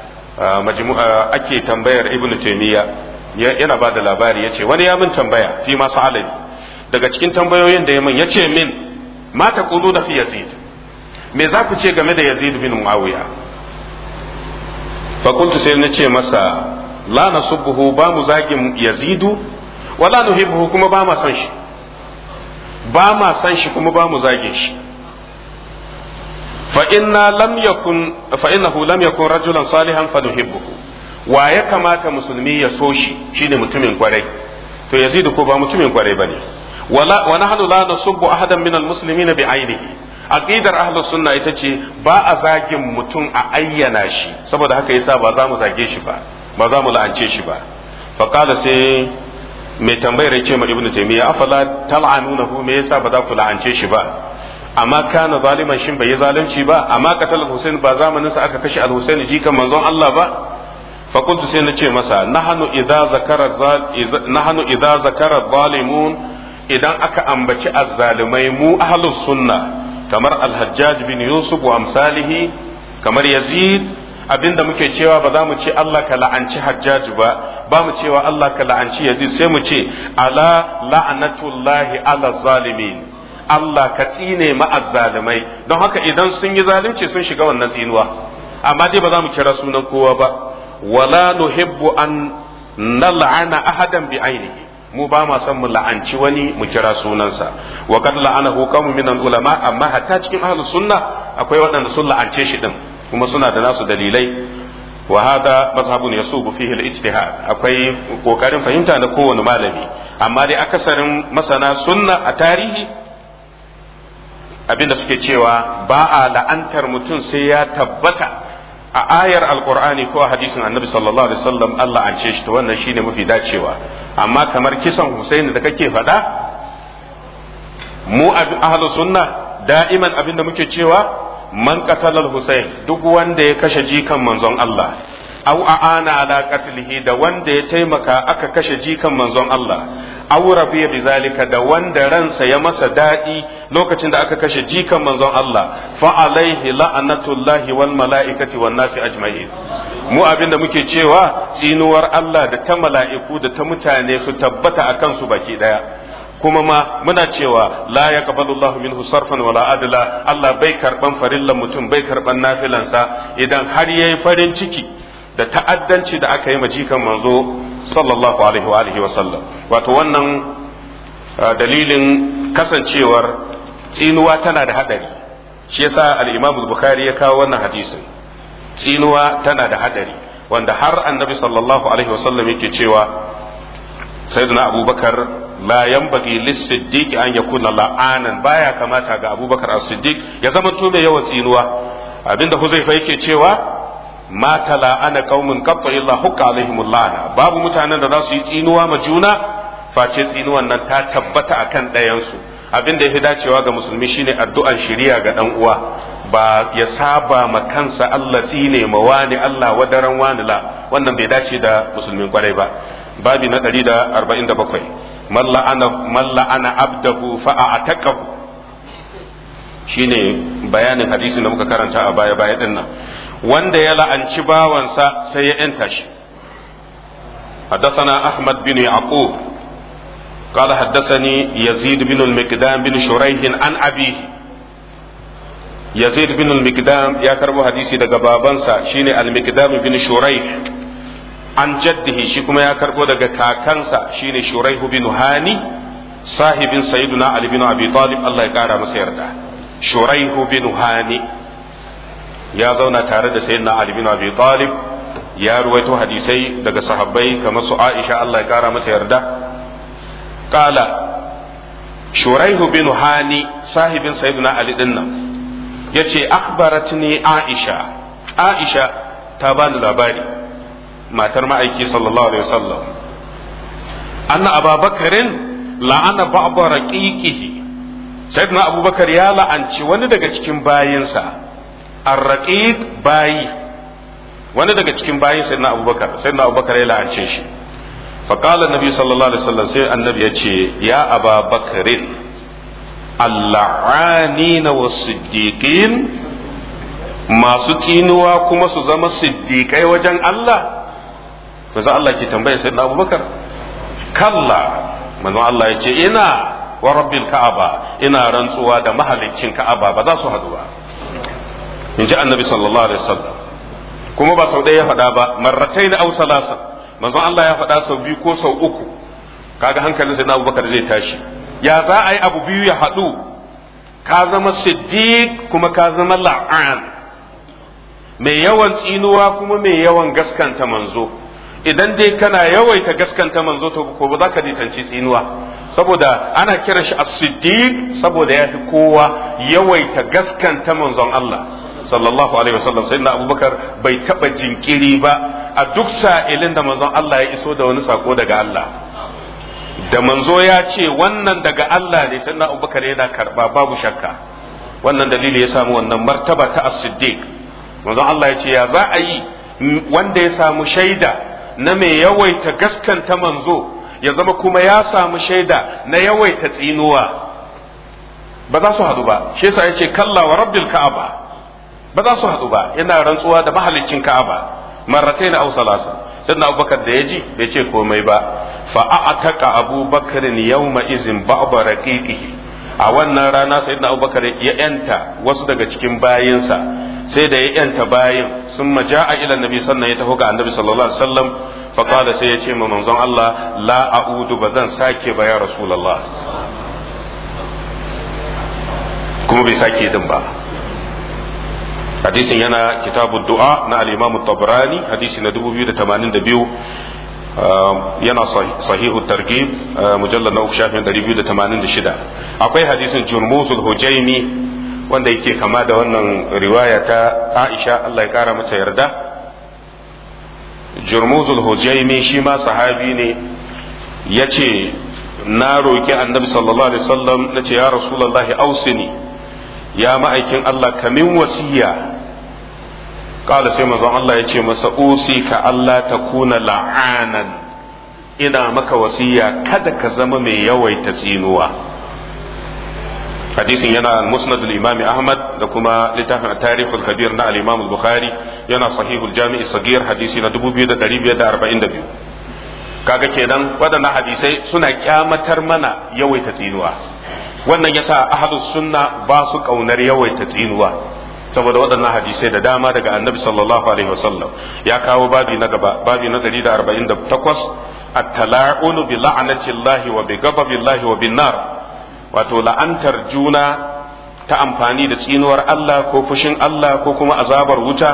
ake tambayar ibnu taymiya yana ba da labari ya ce wani ya min tambaya fi masu alani daga cikin tambayoyin da ya min ya ce min ma ta da fi yazid me za ku ce game da yazid bin muawiya fakultu sai na ce masa la nasubbuhu ba mu zagin yazidu wala nuhibbuhu kuma ba ma san shi ba ma san shi kuma ba mu zagin shi fa inna lam yakun fa innahu lam yakun rajulan salihan fa nuhibbuhu wa ya kamata musulmi ya so shi shine mutumin kwarai to yazidu ko ba mutumin kwarai bane wala wa nahnu la nasubbu ahadan min almuslimina bi ainihi aqidar ahlus sunna ita ce ba a zagin mutum a ayyana shi saboda haka yasa ba za mu zage shi ba ba za mu la'ance shi ba fa qala sai mai tambayar ya ce ma ibnu taymiya afala tal'anunahu me yasa ba za ku la'ance shi ba amma kana zaliman shin bai yi zalunci ba amma qatal husain ba zamanin sa aka kashe al-husain jikan manzon Allah ba fa qultu sai na ce masa nahnu idza zakara nahnu idza zakara zalimun idan aka ambaci azzalimai mu ahlus sunna kamar al-hajjaj bin yusuf wa amsalihi kamar yazid abinda muke cewa ba za mu ce Allah ka la'anci hajjaj ba ba mu cewa Allah ka la'anci yazid sai mu ce ala la'natullahi ala zalimin Allah ka tsine ma'azzalimai don haka idan sun yi zalunci sun shiga wannan tsinuwa amma dai ba za mu kira sunan kowa ba wala nuhibbu an nal'ana ahadan bi ainihi mu ba ma son mu la'anci wani mu kira sunansa wa kad la'anahu qawmun min ulama amma hatta cikin ahlus sunna akwai waɗanda sun la'ance shi din kuma suna da nasu dalilai wa hada mazhabun yasubu fihi al-ijtihad akwai kokarin fahimta na kowane malami amma dai akasarin masana sunna a tarihi abinda suke cewa ba a la'antar mutum sai ya tabbata a ayar alkur'ani ko a hadisin annabi sallallahu alaihi wasallam Allah an ce shi to wannan shine mafi dacewa amma kamar kisan Husaini da kake faɗa mu ahlu sunna da'iman abinda muke cewa man qatalal Husain duk wanda ya kashe jikan manzon Allah aw aana ala qatlihi da wanda ya taimaka aka kashe jikan manzon Allah aw rabiya bizalika da wanda ransa ya masa daɗi lokacin da aka kashe jikan manzon Allah fa alaihi la'anatullahi wal mala'ikati wan nasi ajma'in mu abinda muke cewa tsinuwar Allah da ta mala'iku da ta mutane su tabbata akan su baki daya kuma ma muna cewa la yaqbalu Allah minhu sarfan wala adla Allah bai karban farillan mutum bai karban nafilansa idan har yayi farin ciki da ta'addanci da aka yi ma jikan manzo sallallahu alaihi wa alihi wa sallam wato wannan dalilin kasancewar tsinuwa tana da hadari shi yasa al-Imam Bukhari ya kawo wannan hadisin tsinuwa tana da hadari wanda har annabi sallallahu alaihi wa sallam yake cewa sayyidina Abubakar la yanbaghi lis-siddiq an yakuna la'anan baya kamata ga Abubakar as-Siddiq ya zama to mai yawan tsinuwa abinda Huzaifa yake cewa ma tala'ana qaumun qatta illa hukka alaihimul la'na babu mutanen da za su yi tsinuwa ma juna face tsinuwan nan ta tabbata akan ɗayan su abin da yafi dacewa ga musulmi shine addu'an shiriya ga dan uwa ba ya saba ma kansa Allah tsine ma wani Allah wadaran wani la wannan bai dace da musulmin kwarai ba babi na 147 man la'ana man la'ana abdahu fa a'taqahu shine bayanin hadisin da muka karanta a baya baya din nan wanda ya la'anci bawansa sai ya ‘yanta shi. حدثنا أحمد بن يعقوب قال حدثني يزيد بن المقدام بن شريح عن أبيه يزيد بن المقدام يا كربو حديثي دقا بابنسا شيني المقدام بن شريح عن جده شكما يا كربو دقا كاكنسا شيني شريح بن هاني صاحب سيدنا علي بن أبي طالب الله يكارى مسيردا شريح بن هاني ya zauna tare da sayyidina Ali bin Abi Talib ya ruwaito hadisai daga sahabbai kamar su Aisha Allah ya kara mata yarda qala Shuraihu bin Hani sahibin sayyidina Ali din nan yace akhbaratni Aisha Aisha ta bani labari matar ma'aiki sallallahu alaihi wasallam anna ababakarin la'ana ba'da raqiqihi sayyidina abubakar ya la'anci wani daga cikin bayinsa ar-raqiq bayi wani daga cikin bayin sayyidina abubakar sayyidina abubakar ya la'ance shi fa qala annabi sallallahu alaihi wasallam sai annabi ya ce ya ababakarin al-la'anina was-siddiqin masu tsinuwa kuma su zama siddiƙai wajen Allah manzon Allah ke tambaya sai na Abubakar kalla manzon Allah ya ce ina wa rabbil ka'aba ina rantsuwa da mahaliccin ka'aba ba za su haɗu ba in ji annabi sallallahu alaihi wasallam kuma ba sau ɗaya ya faɗa ba marratai na au salasa manzon Allah ya faɗa sau biyu ko sau uku kaga hankalin sai na Abubakar zai tashi ya za a yi abu biyu ya haɗu ka zama siddiq kuma ka zama la'an mai yawan tsinuwa kuma mai yawan gaskanta manzo idan dai kana yawaita gaskanta manzo to ko ba za ka nisanci tsinuwa saboda ana kira shi as-siddiq saboda ya fi kowa yawaita gaskanta manzon Allah sallallahu alaihi wasallam sai na abubakar bai taba jinkiri ba a duk sa'ilin da manzon Allah ya iso da wani sako daga Allah da manzo ya ce wannan daga Allah ne sai na abubakar yana karba babu shakka wannan dalili ya samu wannan martaba ta as-siddiq manzon Allah ya ce ya za a yi wanda ya samu shaida na mai yawaita gaskanta manzo ya zama kuma ya samu shaida na yawaita tsinuwa ba za su haɗu ba shi yasa ya ce kalla wa rabbil ka'aba ba za su haɗu ba yana rantsuwa da mahalicin ka'aba marratai na ausalasa sannan abubakar da ya ji bai ce komai ba fa a'ataka abubakarin yawma izin ba'da raqiqihi a wannan rana sayyidina abubakar ya yanta wasu daga cikin bayinsa sai da ya yanta bayin sun maja'a ila nabi sannan ya taho ga annabi sallallahu alaihi wasallam fa qala sai ya ce ma manzon Allah la a'udu ba zan sake ba ya rasulullah kuma bai sake din ba hadisin yana kitabu du'a na al-imam tabrani hadisi na 2082 yana sahihu targhib mujallal na uku shafin 286 akwai hadisin jurmusul hujaini wanda yake kama da wannan riwaya ta Aisha Allah ya kara mata yarda Jurmuzul Hujaimi shi ma sahabi ne yace na roki Annabi sallallahu alaihi wasallam nace ya Rasulullahi ausini ya ma'aikin Allah kamin wasiya kala sai manzon Allah ya ce masa usika Allah ta kuna la'anan ina maka wasiya kada ka zama mai yawaita tsinuwa hadisin yana musnad al-imam ahmad da kuma littafin tarikh al-kabir na al-imam al-bukhari yana sahih al-jami' sagir hadisi na 2542 kaga kenan waɗannan hadisai suna kyamatar mana yawaita tsinuwa wannan yasa ahlus sunna ba su kaunar yawaita tsinuwa saboda waɗannan hadisai da dama daga annabi sallallahu alaihi wasallam ya kawo babi na gaba babi na 148 at-tala'unu bi la'natillahi wa bi ghadabillahi wa bin nar wato la'antar juna ta amfani da tsinuwar Allah ko fushin Allah ko kuma azabar wuta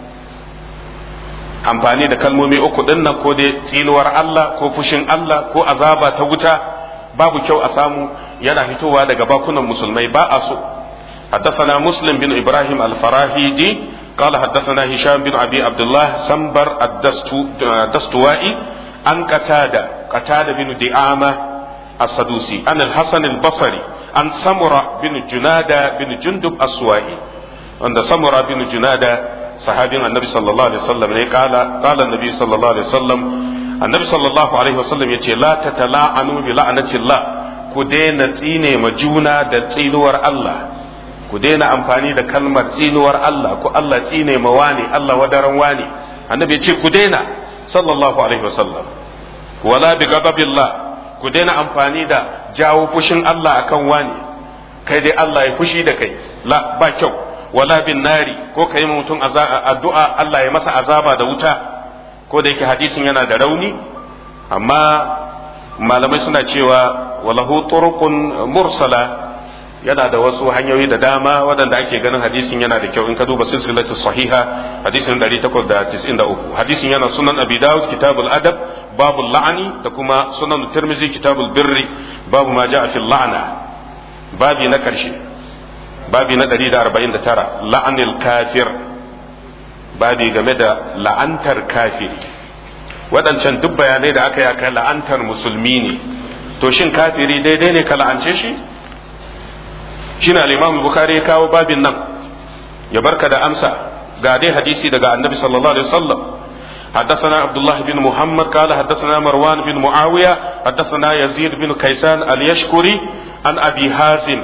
amfani da kalmomi uku din nan ko dai tsinuwar Allah ko fushin Allah ko azaba ta wuta babu kyau a samu yana fitowa daga bakunan musulmai ba a so حدثنا مسلم بن إبراهيم الفراهيدي قال حدثنا هشام بن أبي عبد الله سنبر الدستوائي عن قتادة قتادة بن دعامة السدوسي عن الحسن البصري عن سمرة بن جنادة بن جندب السوائي عند سمرة بن جنادة صحابي النبي صلى الله عليه وسلم قال قال النبي صلى الله عليه وسلم النبي صلى الله عليه وسلم يقول لا تتلاعنوا بلعنة الله كدين تيني مجونا دا تينور الله ku daina amfani da kalmar tsinuwar Allah ko Allah tsine ma wani Allah wadaran wani annabi ya ce ku daina sallallahu alaihi wasallam wala bi ghadabillah ku daina amfani da jawo fushin Allah akan wani kai dai Allah ya fushi da kai la ba kyau wala bin nari ko kai mutum addu'a Allah ya masa azaba da wuta ko da yake hadisin yana da rauni amma malamai suna cewa walahu turuqun mursala yana da wasu hanyoyi da dama waɗanda ake ganin hadisin yana da kyau in ka duba silsilatu sahiha hadisin 893 hadisin yana sunan abi dawud kitabul adab babu la'ani da kuma sunan tirmizi kitabul birri babu ma ja'a fil la'na babi na karshe babi na 149 la'anil kafir babi game da la'antar kafiri waɗancan duk bayanai da aka yi akan la'antar musulmi ne to shin kafiri daidai ne ka la'ance shi shine al-imam bukhari ya kawo babin nan ya barka da amsa ga dai hadisi daga annabi sallallahu alaihi wasallam حدثنا عبد الله بن محمد قال حدثنا مروان بن معاوية حدثنا يزيد بن كيسان اليشكري عن أبي هازم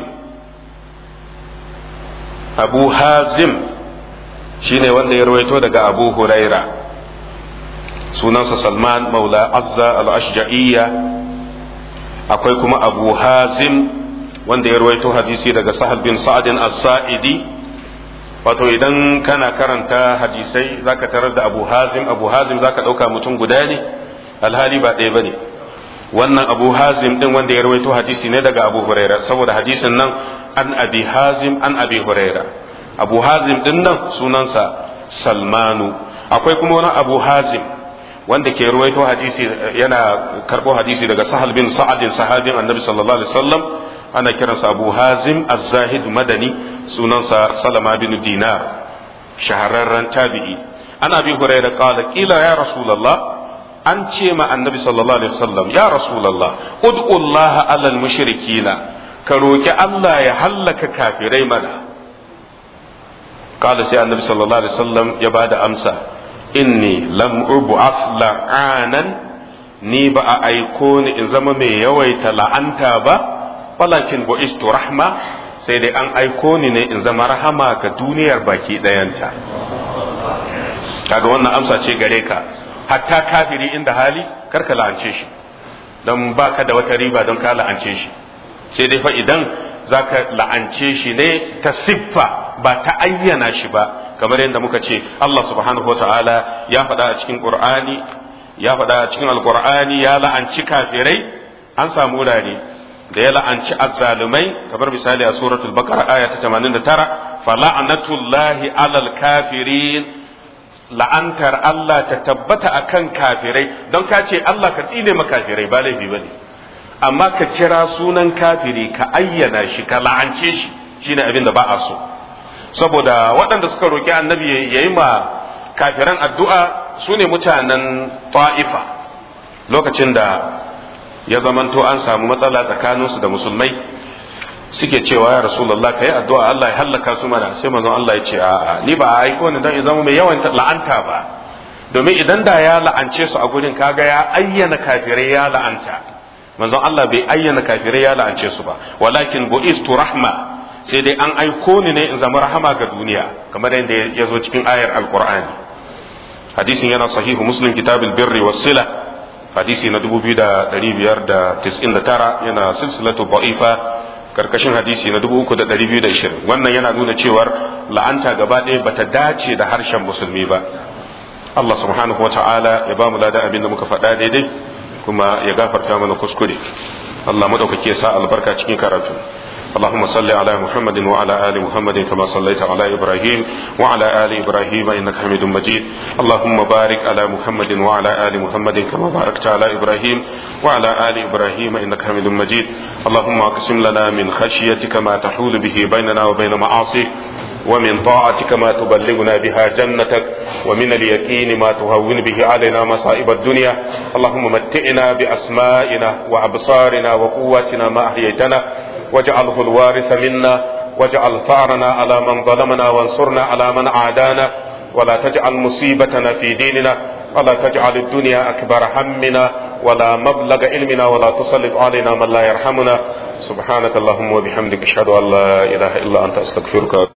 أبو هازم شيني وان يرويتو دقى أبو هريرة سنانس سلمان مولى عزة الأشجعية akwai kuma abu hazim wanda ya ruwaito hadisi daga sahal bin sa'adin as-sa'idi wato idan kana karanta hadisai zaka tarar da abu hazim abu hazim zaka dauka mutum guda ne alhali ba ɗaya bane wannan abu hazim din wanda ya ruwaito hadisi ne daga abu huraira saboda hadisin nan an abi hazim an abi huraira abu hazim din nan sunansa salmanu akwai kuma wani abu hazim wanda ke ruwaito hadisi yana karbo hadisi daga sahal bin sa'adin sahabin annabi sallallahu alaihi wasallam ana kiransa abu hazim az-zahid madani sunansa salama bin dinar shahararren tabi'i ana bi hurairah qala qila ya rasulullah an ce ma annabi sallallahu alaihi wasallam ya rasulullah ud'u allaha alal mushrikina ka roki Allah ya hallaka kafirai mana qala sai annabi sallallahu alaihi wasallam ya bada amsa inni lam ub'ath la'anan ni ba a aiko ni in zama mai yawaita la'anta ba walakin bu'istu rahma sai dai an aiko ni ne in zama rahama ga duniyar baki ɗayanta kaga wannan amsa ce gare ka hatta kafiri inda hali karka la'ance shi don baka da wata riba don ka la'ance shi sai dai fa idan zaka la'ance shi ne ta siffa ba ta ayyana shi ba kamar yadda muka ce Allah subhanahu wa ta'ala ya faɗa a cikin Qur'ani ya faɗa a cikin Alƙur'ani ya la'anci kafirai an samu wurare da ya la'anci azzalumai kamar misali a suratul baqara aya ta 89 fala'natullahi alal kafirin la'antar Allah ta tabbata akan kafirai don ka ce Allah ka tsine ma kafirai ba laifi bane amma ka kira sunan kafiri ka ayyana shi ka la'ance shi shine abin da ba a so saboda waɗanda suka roƙi annabi ya yi ma kafiran addu'a su ne mutanen ta'ifa lokacin da ya zamanto an samu matsala tsakaninsu da musulmai suke cewa ya rasulullah ka yi addu'a Allah ya hallaka su mana sai manzon Allah ya ce a'a ni ba a aiko ni don in zama mai yawan la'anta ba domin idan da ya la'ance su a gurin kaga ya ayyana kafirai ya la'anta manzon Allah bai ayyana kafirai ya la'ance su ba walakin bu'istu rahma sai dai an aiko ni ne in zama rahama ga duniya kamar yadda ya zo cikin ayar alqur'ani hadisin yana sahihu muslim kitabul birri was sila hadisi na 2599 yana silsilatu da'ifa karkashin hadisi na 3220 wannan yana nuna cewar la'anta gaba ɗaya bata dace da harshen musulmi ba Allah subhanahu wa ta'ala ya ba mu lada abin da muka faɗa daidai kuma ya gafarta mana kuskure Allah madaukake sa albarka cikin karatu اللهم صل على محمد وعلى آل محمد كما صليت على إبراهيم وعلى آل إبراهيم إنك حميد مجيد اللهم بارك على محمد وعلى آل محمد كما باركت على إبراهيم وعلى آل إبراهيم إنك حميد مجيد اللهم اقسم لنا من خشيتك ما تحول به بيننا وبين معاصيك ومن طاعتك ما تبلغنا بها جنتك ومن اليقين ما تهون به علينا مصائب الدنيا اللهم متئنا بأسمائنا وأبصارنا وقواتنا ما أحييتنا واجعله الوارث منا واجعل ثارنا على من ظلمنا وانصرنا على من عادانا ولا تجعل مصيبتنا في ديننا ولا تجعل الدنيا أكبر همنا ولا مبلغ علمنا ولا تسلط علينا من لا يرحمنا سبحانك اللهم وبحمدك أشهد أن لا إله إلا أنت أستغفرك